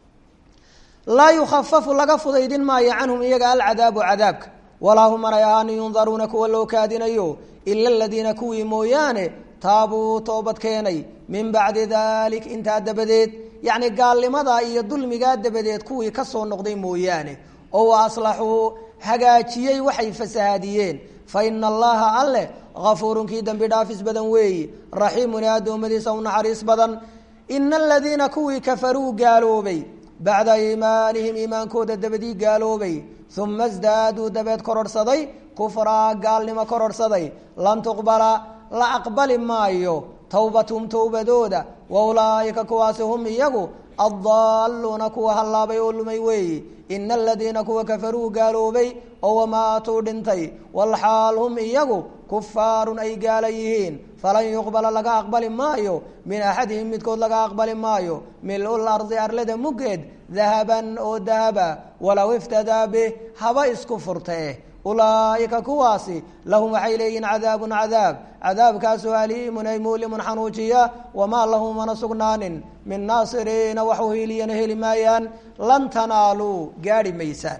laa yukhafafu laga fudaydin maayo canhum iyaga alcadaabu cadaabka walaa hum manay ahaani yundaruuna kuwa loo kaadinayo ila aladiina kuwii mooyaane taabuu toobad keenay min bacdi dalik intaa dabadeed yacni gaalnimadaa iyo dulmigaa dabadeed kuwii ka soo noqday mooyaane oo wa aslaxuu hagaajiyey waxay fasahaadiyeen fa ina allaha alleh hafuurun kii dembi dhaafis badan weeyi raxiimun ee addoommadiisa u naxariis badan ina aladiina kuwii kafaruu gaaloobay bacda iimaanihim iimaankooda dabadii gaaloobay uma sdaaduu dabeed kororhsaday kufraa gaalnimo kororhsaday lan tuqbala la aqbali maayo towbathum towbadooda wa ulaaika kuwaasi hum iyagu addaaluuna kuwa hallaabay oo lumay weeyi ina aladiina kuwa kafaruu gaaloobay oo wamaatuu dhintay walxaal hum iyagu kufaarun ay gaala yihiin falan yuqbala laga aqbali maayo min axadihim midkood laga aqbali maayo mil-ul ardi arlada muggeed dahaban oo dahaba walow iftadaa bih haba isku furtee ulaaika kuwaasi lahum waxay leeyihiin cadaabun cadaab cadaabkaasoo aliimun ay muulimun xanuujiya wamaa lahum mana sugnaanin min naasiriina waxu hiiliyana heli maayaan lan tanaaluu gaadhi maysaan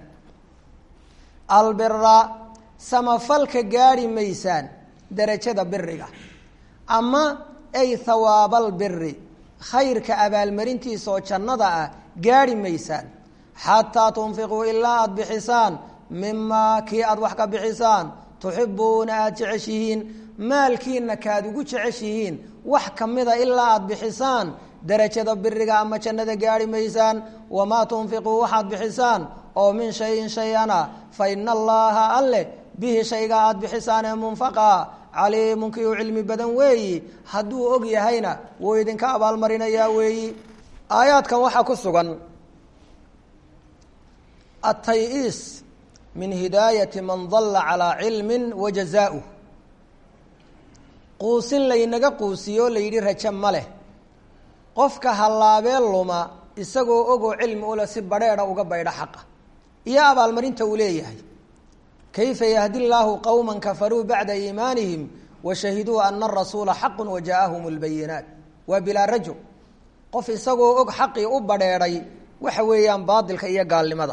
albira samafalka gaadhi maysaan derajada biriga ama ay hawaabaalbiri khayrka abaalmarintiisa oo jannada ah gaadhi maysaan xataa tunfiquu ilaa aada bixisaan mimaa kii aada wax ka bixisaan tuxibuuna aada jeceshihiin maalkiina kaad ugu jeceshihiin wax kamida ilaa aada bixisaan derajada biriga ama jannada gaadhi maysaan wamaa tunfiquu waxaad bixisaan oo min shayin shay-ana fa ina allaha alleh bihi shayga aada bixisaan ee munfaqa caliimun kii u cilmi badan weeyi hadduu og yahayna wuu idinka abaalmarinayaa weeyi aayaadkan waxaa ku sugan atay-iis min hidaayati man dalla calaa cilmin wa jazaa-uh quusin laynaga quusiyo o layidhi raje ma leh qofka hallaabee luma isagoo ogoo cilmi ule si badheedha uga baydho xaqa iyo abaalmarinta uu leeyahay kayfa yahdi llaahu qowma kafaruu bacda iimaanihim wa shahiduu ana arasuula xaqu wa jaaahum lbayinaat waa bilaa rajo qof isagoo og xaqii u badheedhay waxa weeyaan baadilka iyo gaalnimada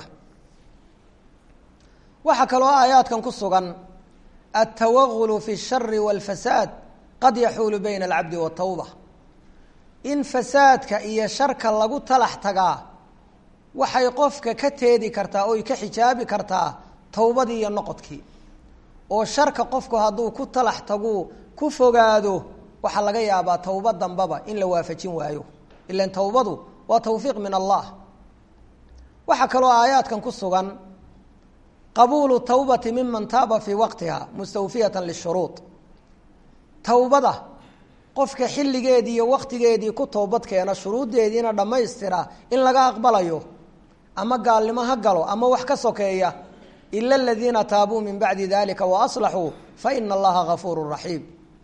waxaa kaloo aayaadkan ku sugan altawagulu fi اshari wاlfasaad qad yaxuulu bayna alcabdi watawba in fasaadka iyo sharka lagu talax tagaa waxay qofka ka teedi kartaa oy ka xijaabi kartaa towbadii iyo noqodkii oo sharka qofku hadduu ku talax taguu ku fogaado waxaa laga yaabaa tawba dambaba in la waafajin waayo ilan tawbadu waa tawfiiq min allah waxaa kaloo aayaadkan ku sugan qabuulu tawbati miman taaba fii waqtiha mustawfiyatan lishuruud tawbada qofka xilligeedii iyo waqtigeedii ku toobad keena shuruuddeediina dhammaystira in laga aqbalayo ama gaalnimo ha galo ama wax ka sokeeya ila aladiina taabuu min bacdi dalika waaslaxuu fa ina allaha gafuuru raxiim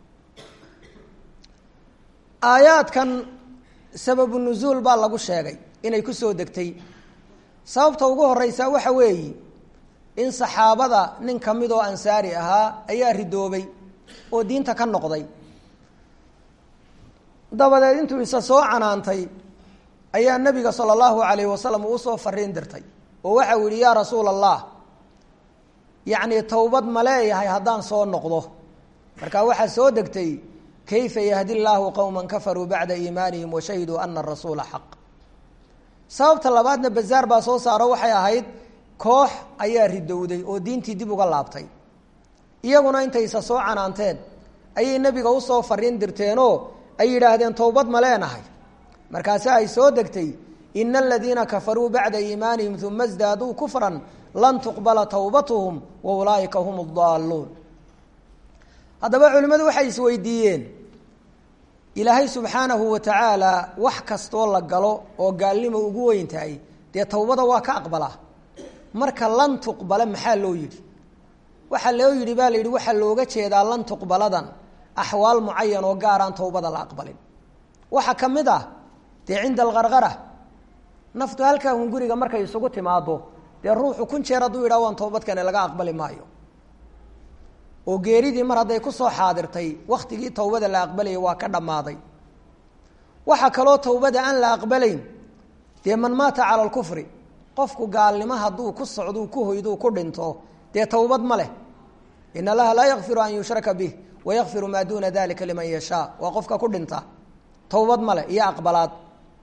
aayaadkan sababu nuzuul baa lagu sheegay inay ku soo degtay sababta ugu horeysa waxa weeyi in saxaabada nin ka mid oo ansaari ahaa ayaa ridoobay oo diinta ka noqday dabadeed intuu isa soo canaantay ayaa nabiga sala allahu alayh wasalam uu usoo fariin dirtay oo waxa uu yihi yaa rasuul allah yacni towbad ma leeyahay haddaan soo noqdo marka waxaa soo degtay kayfa yahdi llaahu qowma kafaruu bacda iimaanihim washahiduu ana arasuula xaq sababta labaadna bazaar baa soo saaro waxay ahayd koox ayaa ridowday oo diintii dib uga laabtay iyaguna intaysa soo canaanteen ayay nebiga usoo fariin dirteenoo ay yidhaahdeen towbad ma leenahay markaasi ay soo degtay ina aladiina kafaruu bacda iimaanihim uma sdaaduu kufran lan tuqbala towbatuhum wa ulaaika hum adaalluun haddaba culimmadu waxay isweydiiyeen ilaahay subxaanahu wa tacaala wax kastoo la galo oo gaalnimo ugu weyn tahay dee towbada waa ka aqbalaa marka lan tuqbala maxaa loo yidhi waxaa loo yidhi baa la yidhi waxaa looga jeedaa lan tuqbaladan axwaal mucayan oo gaaraan towbada la aqbalin waxaa ka mid ah dee cinda alqarqara naftu halkaa hunguriga markay isugu timaado dee ruuxu kun jeer hadduu yidhaha waan toobadkane laga aqbali maayo oo geeridii mar hadday kusoo xaadirtay waktigii towbada la aqbalayay waa ka dhammaaday waxaa kaloo towbada aan la aqbalayn dee man maata cala alkufri qofku gaalnimo hadduu ku socduu ku hoyduu ku dhinto dee towbad ma leh in allaha laa yakfiru an yushraka bih wayakfiru maa duuna dalika liman yashaa waa qofka ku dhinta towbad ma leh iyo aqbalaad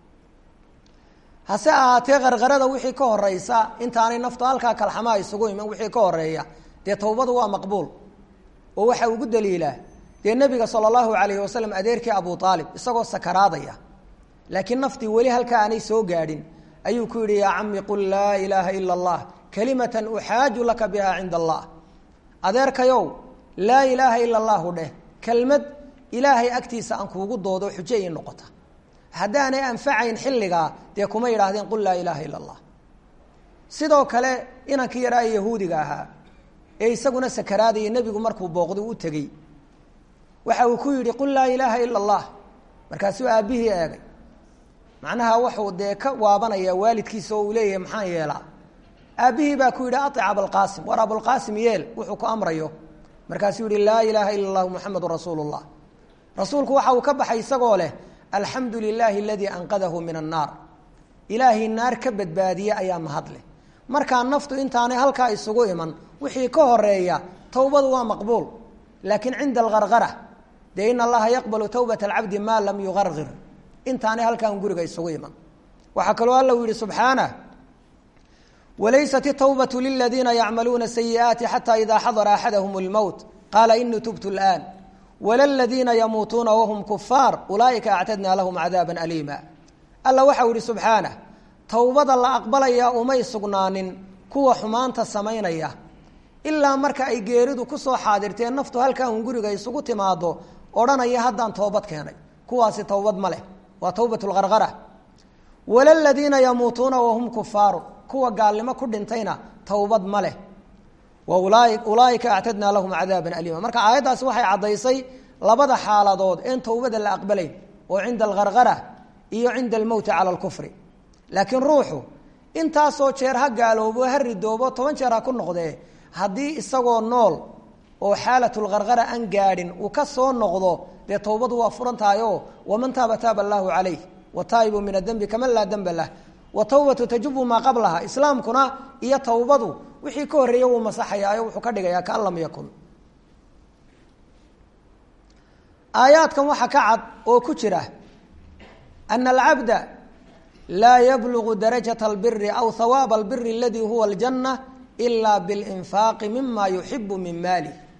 hase ahaatee qarqarada wixii ka horeysa intaanay naftu halkaa kalxamaha isugu iman wixii ka horeeya dee towbadu waa maqbuul oo waxaa ugu daliilaa dee nebiga sala allahu alayhi wasalam adeerkii abu aalib isagoo sakaraadaya laakiin naftii weli halkaa aanay soo gaadhin ayuu ku yidhi yaa cami qul laa ilaaha ila allah kalimatan uxaaju laka biha cinda allah adeerkayow laa ilaaha ila allahu dheh kelmad ilaahay agtiisa aan kuugu doodo xujo ii noqota haddaanay anfacayn xilligaa dee kuma yidhaahdeen qul laa ilaaha ila allah sidoo kale inankii yaraa ee yahuudiga ahaa ee isaguna sakaraadaya nebigu markuu booqday u tegey waxa uu ku yidhi qul laa ilaaha ila allah markaasuu aabbihii eegay macnaha wuxuu dee ka waabanayaa waalidkiisa oo uu leeyahay maxaan yeelaa aabbihii baa ku yidhi aic abalqaasim war abulqaasim yeel wuxuu ku amrayo markaasuu yihi laa ilaaha ila allahu muxamedun rasuulu llah rasuulku waxa uu ka baxay isagoo leh alxamdu lilaahi aladii anqadahu min annaar ilaahay naar ka badbaadiye ayaa mahadleh markaa naftu intaanay halkaa isugu iman wixii ka horeeya towbadu waa maqbuul laakiin cinda algargara dee in allaha yaqbalu towbata alcabdi maa lam yugargir intaanay halkaan guriga isugu iman waxaa kaloo alla u yihi subxaanah wlaysat الtwbaة liladiina yacmaluuna sayi'aati xatى ida xadara axadahum اlmowt qaala inii tubtu اlآn wla ladiina yamuutuuna wahum kufaar ulaaئika actadna lahum cadaaba aliima alla waxau ihi subxaanah towbada la aqbalayaa umay sugnaanin kuwa xumaanta samaynaya ilaa marka ay geeridu kusoo xaadirteen naftu halkaa un guriga isugu timaado odhanaya haddaan toobad keenay kuwaasi towbad ma leh waa towbat اlgargara wala ladiina yamuutuuna wahum kufaaru kuwa gaalnimo ku dhintayna towbad ma leh ulaaika actadnaa lahum cadaaba aliima marka aayaddaasi waxay caddaysay labada xaaladood een towbada la aqbalayn oo cinda algargara iyo cinda almowti cala alkufri laakiin ruuxu intaasoo jeer ha gaaloobo ha ridoobo toban jeer ha ku noqdee haddii isagoo nool oo xaalatulgargara aan gaadhin uu ka soo noqdo dee towbadu waa furan tahay oo waman taaba taaba allaahu calayh wataa'ibu min adembi kaman laa demba lah watawbatu tajubu maa qablaha islaamkuna iyo towbadu wixii ka horreeya wuu masaxayaayo wuxuu ka dhigayaa kaan lam yakun aayaadkan waxaa ka cad oo ku jira ana alcabda laa yablugu darajata albiri aw hawaaba albiri aladii huwa aljanna ilaa bilinfaaqi mima yuxibu min maalih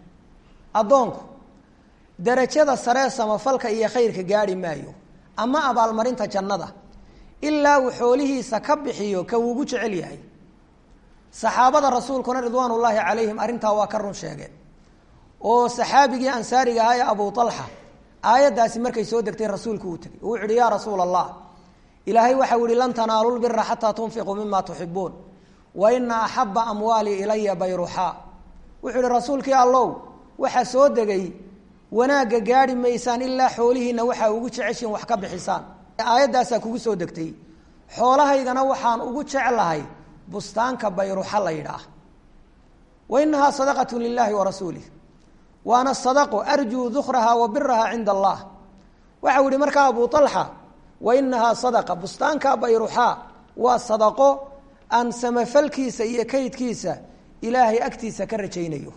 addoonku darajada saree samafalka iyo khayrka gaadhi maayo ama abaalmarinta jannada ilaa uu xoolihiisa ka bixiyo ka uugu jecel yahay saxaabada rasuulkuna ridwaan ullaahi calayhim arrintaa waa ka run sheegeen oo saxaabigii ansaariga ahaa ee abu alxa aayaddaasi markay soo degtay rasuulku uu tegey uu yihi yaa rasuula allah ilaahay waxau yihi lan tanaalu lbira xataa tunfiquu mima tuxibuun wa ina axaba amwaalii ilaya bayruxaa wuxuu ihi rasuulkii allow waxaa soo degay wanaagga gaadhi maysaan ilaa xoolihiina waxaa ugu jeceshiin wax ka bixisaan aayaddaasaa kugu soo degtay xoolahaygana waxaan ugu jeclahay bustaanka bayruxa la yidhaah wa inahaa sadaqatu lilahi wa rasuulih waana sadaqo arjuu dukraha wa biraha cinda allah waxau yihi markaa abu alxa wa inahaa sadaqa bustaanka bayruxaa waa sadaqo aan samafalkiisa iyo kaydkiisa ilaahay agtiisa ka rajaynayo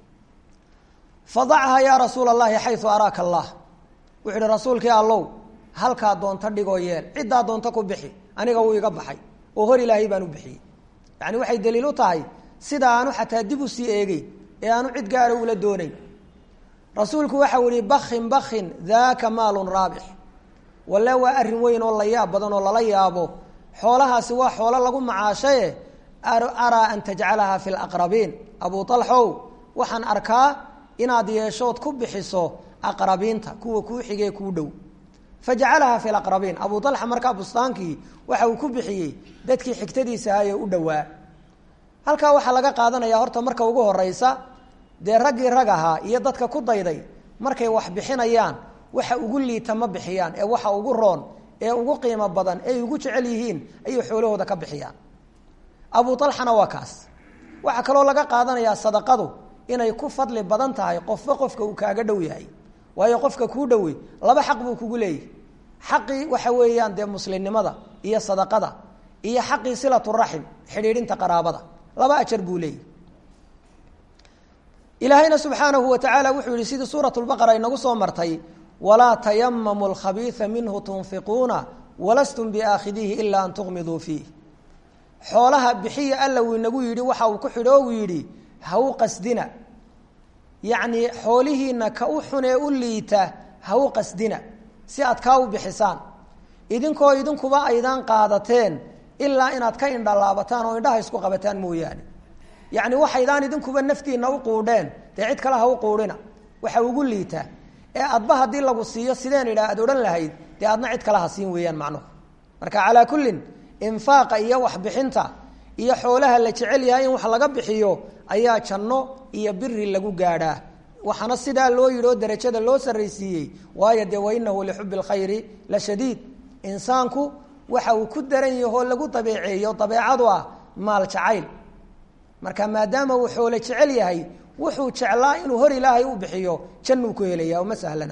fadachaa yaa rasuula allahi xayu araaka allah wuxuu ihi rasuulkii allow halkaa doonto dhigoo yeel ciddaa doonto ku bixi aniga wuu iga baxay oo hor ilaahay baan u bixiyey yani waxay daliil u tahay sida aanu xataa dib u sii eegeyn ee aanu cid gaara ula doonayn rasuulku waxau ihi bakin bakin daaka maalun raabix walle waa arrin weyn oo la yaab badan oo lala yaabo xoolahaasi waa xoolo lagu macaashaye araa an tajcalaha fi laqrabiin abu alxow waxaan arkaa inaad yeeshood ku bixiso aqrabiinta kuwa kuu xigee kuu dhow fajacalaha fi laqrabiin abu alxa markaa bustaankii waxa uu ku bixiyey dadkii xigtadiisa ahaye u dhowaa halkaa waxaa laga qaadanaya horta marka ugu horeysa dee raggii rag ahaa iyo dadka ku dayday markay wax bixinayaan waxa ugu liita ma bixiyaan ee waxa ugu roon ee ugu qiimo badan ee ugu jecel yihiin ayay xoolahooda ka bixiyaan abu alxana waa kaas waxaa kaloo laga qaadanayaa sadaqadu inay ku fadli badan tahay qofba qofka uu kaaga dhow yahay waayo qofka kuu dhowey laba xaq buu kugu leeyahy xaqii waxa weeyaan dee muslimnimada iyo sadaqada iyo xaqii silaturaxim xidhiidhinta qaraabada laba ajar buu leeyahy ilaahayna subxaanahu wa tacaala wuxuu yihi sidii suurat lbaqara inagu soo martay walaa tayamamu lkhabiia minhu tunfiquuna walastum biaakhidiihi ilaa an tuqmiduu fiih xoolaha bixiya alla uu inagu yidhi waxa uu ku xidho uu yidhi ha u qasdina yacnii xoolihiina ka u xunee u liita ha u qasdina si aad kaa u bixisaan idinkoo idinkuba aydaan qaadateen ilaa inaad ka indhalaabataan oo indhaha isku qabataan mooyaane yacni waxaydaan idinkuba naftiina u quudheen dee cid kale ha u quudhina waxa ugu liitaa ee adba haddii lagu siiyo sideen idhaa aad odhan lahayd dee adna cid kale ha siin weeyaan macnuhu marka calaa kullin infaaqa iyo waxbixinta iyo xoolaha la jecel yahay in wax laga bixiyo ayaa janno iyo biri lagu gaadhaa waxaana sidaa loo yidhi oo derajada loo sarraysiiyey waayo dee wainahu lixubi lkhayri la shadiid insaanku waxa uu ku daran yahoo lagu dabeeceeyo dabeecadu ah maal jacayl marka maadaama uu xoole jecel yahay wuxuu jeclaa inuu hor ilaahay u bixiyo jannuu ku helaya oma sahlana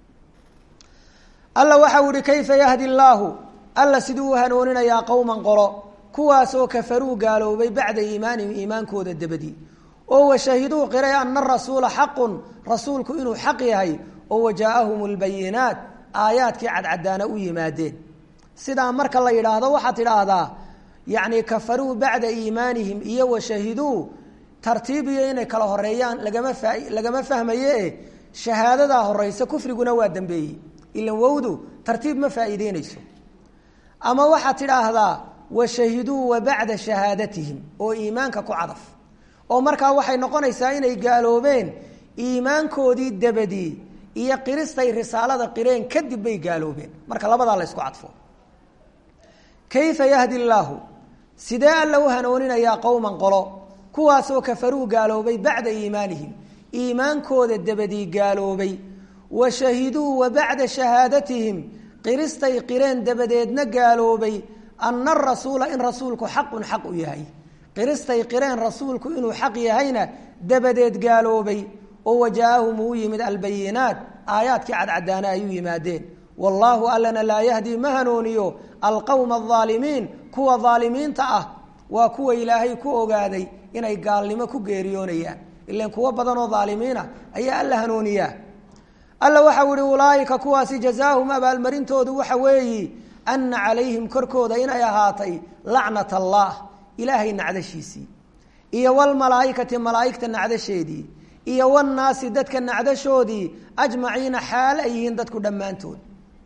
alla waxau ihi kayfa yahdi llaahu alla siduu u hanuuninayaa qowman qolo kuwaasoo kafaruu gaaloobay bacda iimaanihim iimaankooda dabadii oo washahiduu qiray ana rasuula xaqun rasuulku inuu xaq yahay oo wajaaahum lbayinaat aayaadkii cadcadaana u yimaadeen sidaa marka la yidhaahdo waxaad tidhaahdaa yacni kafaruu bacda iimaanihim iyo washahiduu tartiib iyo inay kala horeeyaan lagama fa lagama fahmaye shahaadadaa horeysa kufriguna waa dambeeyey ilan wowdu tartiib ma faa'iideyneyso ama waxaad tidhaahdaa washahiduu wa bacda shahaadatihim oo iimaanka ku cadaf oo markaa waxay noqonaysaa inay gaaloobeen iimaankoodii dabadii iyo qiristay risaalada qireen kadib bay gaaloobeen marka labadaa la ysku cadfo kayfa yahdi llaahu sidee alla u hanuuninayaa qowman qolo kuwaasoo kafaruu gaaloobay bacda iimaanihim iimaankooda dabadii gaaloobay wa shahiduu wa bacda shahaadatihim qiristay qireen dabadeedna gaaloobay ana arasuula in rasuulku xaqun xaq u yahay qiristay qireen rasuulku inuu xaq yahayna dabadeed gaaloobay oo wajaahum uu yimid albayinaat aayaadkii cadcadaana ay u yimaadeen wallaahu allana laa yahdi ma hanuuniyo alqowma alaalimiin kuwa aalimiinta ah waa kuwa ilaahay ku ogaaday inay gaalnimo ku geeriyoonayaan ilan kuwo badanoo aalimiina ayaa alla hanuuniyaa alla waxau ihi ulaaika kuwaasi jazaahum abaalmarintoodu waxa weeyi ana calayhim korkooda inay ahaatay lacnat allah ilaahay nacdashiisii iyo walmalaaikati malaaigta nacdasheedii iyo wannaasi dadka nacdashoodii ajmaciina xaalo ay yihiin dadku dhammaantood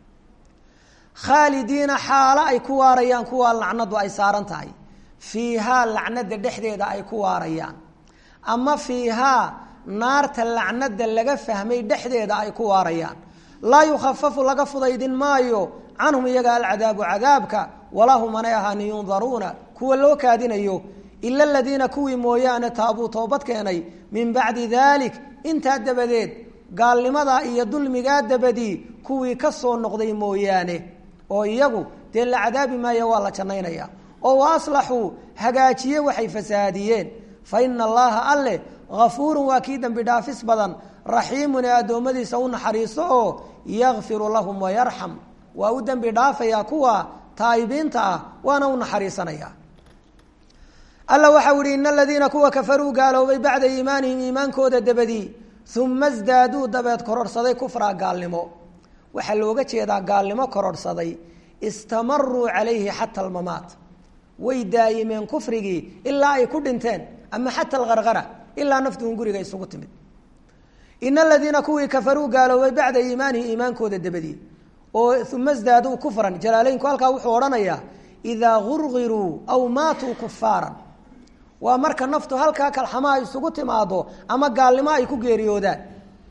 khaalidiina xaalo ay ku waarayaan kuwaa lacnadu ay saaran tahay fiihaa lacnada dhexdeeda ay ku waarayaan ama fiihaa naarta lacnada laga fahmay dhexdeeda ay ku waarayaan laa yukhafafu laga fudaydin maayo canhum iyaga alcadaabu cadaabka walaa hum anay ahaanin yundaruuna kuwa loo kaadinayo ila aladiina kuwii mooyaane taabuu toobad keenay min bacdi dalik intaa dabadeed gaalnimadaa iyo dulmigaa dabadii kuwii ka soo noqday mooyaane oo iyagu dee la cadaabi maayo waa la jannaynaya oo wa aslaxuu hagaajiye waxay fasahaadiyeen fa ina allaha alleh hafuurun waa kii dembi dhaafis badan raxiimun ee addoommadiisa u naxariiso oo yakfiru lahum wayarxam waa u dembi dhaafayaa kuwa taa'ibiinta ah waana u naxariisanaya alla waxau ihi ina aladiina kuwa kafaruu gaaloobay bacda iimaanihim iimaankooda dabadii uma sdaaduu dabeed kororhsaday kufraa gaalnimo waxaa looga jeedaa gaalnimo kororhsaday istamaruu calayhi xata almamaat way daayimeen kufrigii ilaa ay ku dhinteen ama xata alqarqara ilaa naftuhun guriga isugu timid ina aladiina kuwii kafaruu gaaloobay bacda iimaanihi iimaankooda dabadii oo uma sdaaduu kufran jalaaleynku halkaa wuxuu odhanayaa idaa gurgiruu aw maatuu kufaaran waa marka naftu halkaa kalxamaha isugu timaado ama gaalnimo ay ku geeriyoodaan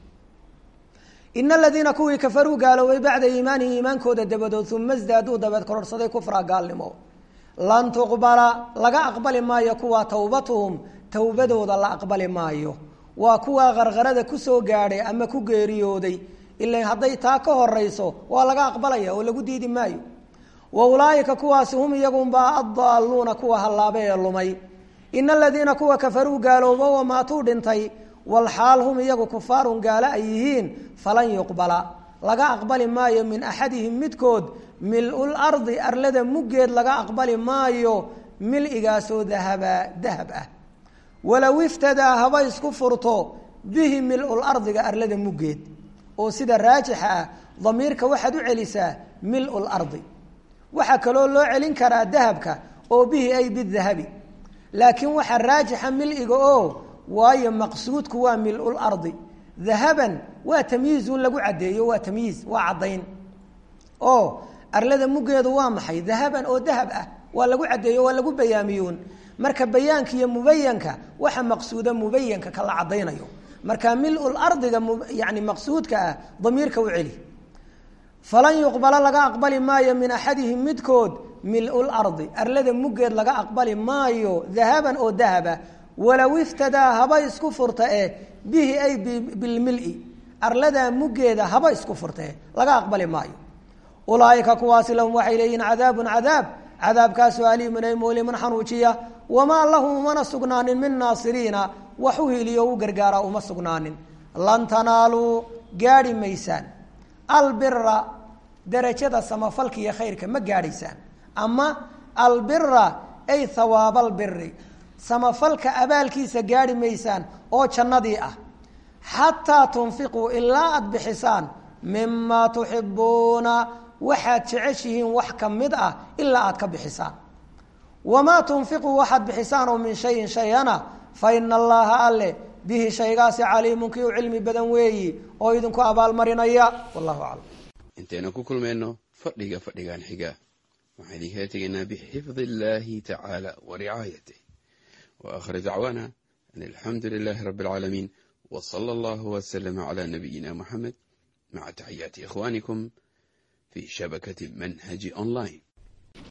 ina aladiina kuwii kafaruu gaaloobay bacda iimaanihi iimaankooda dabadood uma sdaaduu dabeed kororhsaday kufra gaalnimo lan tuqbala laga aqbali maayo kuwa towbatuhum towbadooda la aqbali maayo waa kuwaa qarqarada kusoo gaadhay ama ku geeriyooday ila hadday taa ka horeyso waa laga aqbalaya oo lagu diidi maayo wa ulaaika kuwaasi hum iyagunbaa addaaluuna kuwa hallaabe ee lumay ina aladiina kuwa kafaruu gaaloobo wamaatuu dhintay walxaal hum iyagu kufaarun gaalo ay yihiin falan yuqbala laga aqbali maayo min axadihim midkood mil-ul ardi arlada muggeed laga aqbali maayo mil-igaasoo dahaba dahab ah walow iftadaa haba isku furto bihi mil-ul ardiga arlada muggeed oo sida raajixa ah damiirka waxaad u celisaa mil-ul ardi waxaa kaloo loo celin karaa dahabka oo bihi ay bidahabi laakiin waxaa raajixa mil-iga oo waayo maqsuudku waa mil-ul ardi dahaban waa tamyiizun lagu caddeeyo waa tamyiiz waa caddayn oo arlada muggeedu waa maxay dahaban oo dahab ah waa lagu caddeeyo waa lagu bayaamiyuun marka bayaanka iyo mubayanka waxa maqsuuda mubayanka kala caddaynayo marka mil-ul ardiga yani maqsuudka ah damiirka u celi falan yuqbala laga aqbali maayo min axadihim midkood mil-ul ardi arlada muggeed laga aqbali maayo dahaban oo dahaba walow iftadaa haba isku furta eh bihi ay bilmili arladaa muggeeda haba isku furta eh laga aqbali maayo ulaaika kuwaasi lahum waxay leeyihiin cadaabun cadaab cadaabkaasoo aliimun ay mulimun xanuujiya wamaa lahum umana sugnaanin min naasiriina wax u hiliyo u gargaara uma sugnaanin lan tanaaluu gaadhi maysaan albira darajada samafalka iyo khayrka ma gaadhaysaan ama albira ay hawaaba albiri samafalka abaalkiisa gaadhi maysaan oo jannadii ah xataa tunfiquu ilaa aada bixisaan mimaa tuxibuuna waxaad jeceshihiin wax ka mid ah ilaa aad ka bixisaan wamaa tunfiquu waxaad bixisaan oo min shayin shayana fa ina allaha alle bihi shaygaasi caliimun kii u cilmi badan weeyi oo idinku abaalmarinaya wallahu aclam intaynu ku kulmayno fadhiga fadhigan xiga waxaan idinkala tegaynaa bixifdi illaahi tacaala wa ricaayatih wa aakhir dacwaana an alxamdu lilaahi rabbi alcaalamiin wa sala allahu waslama calaa nabiyina muxamed maca taxiyaati ikhwaanikum fi shabakati manhaji online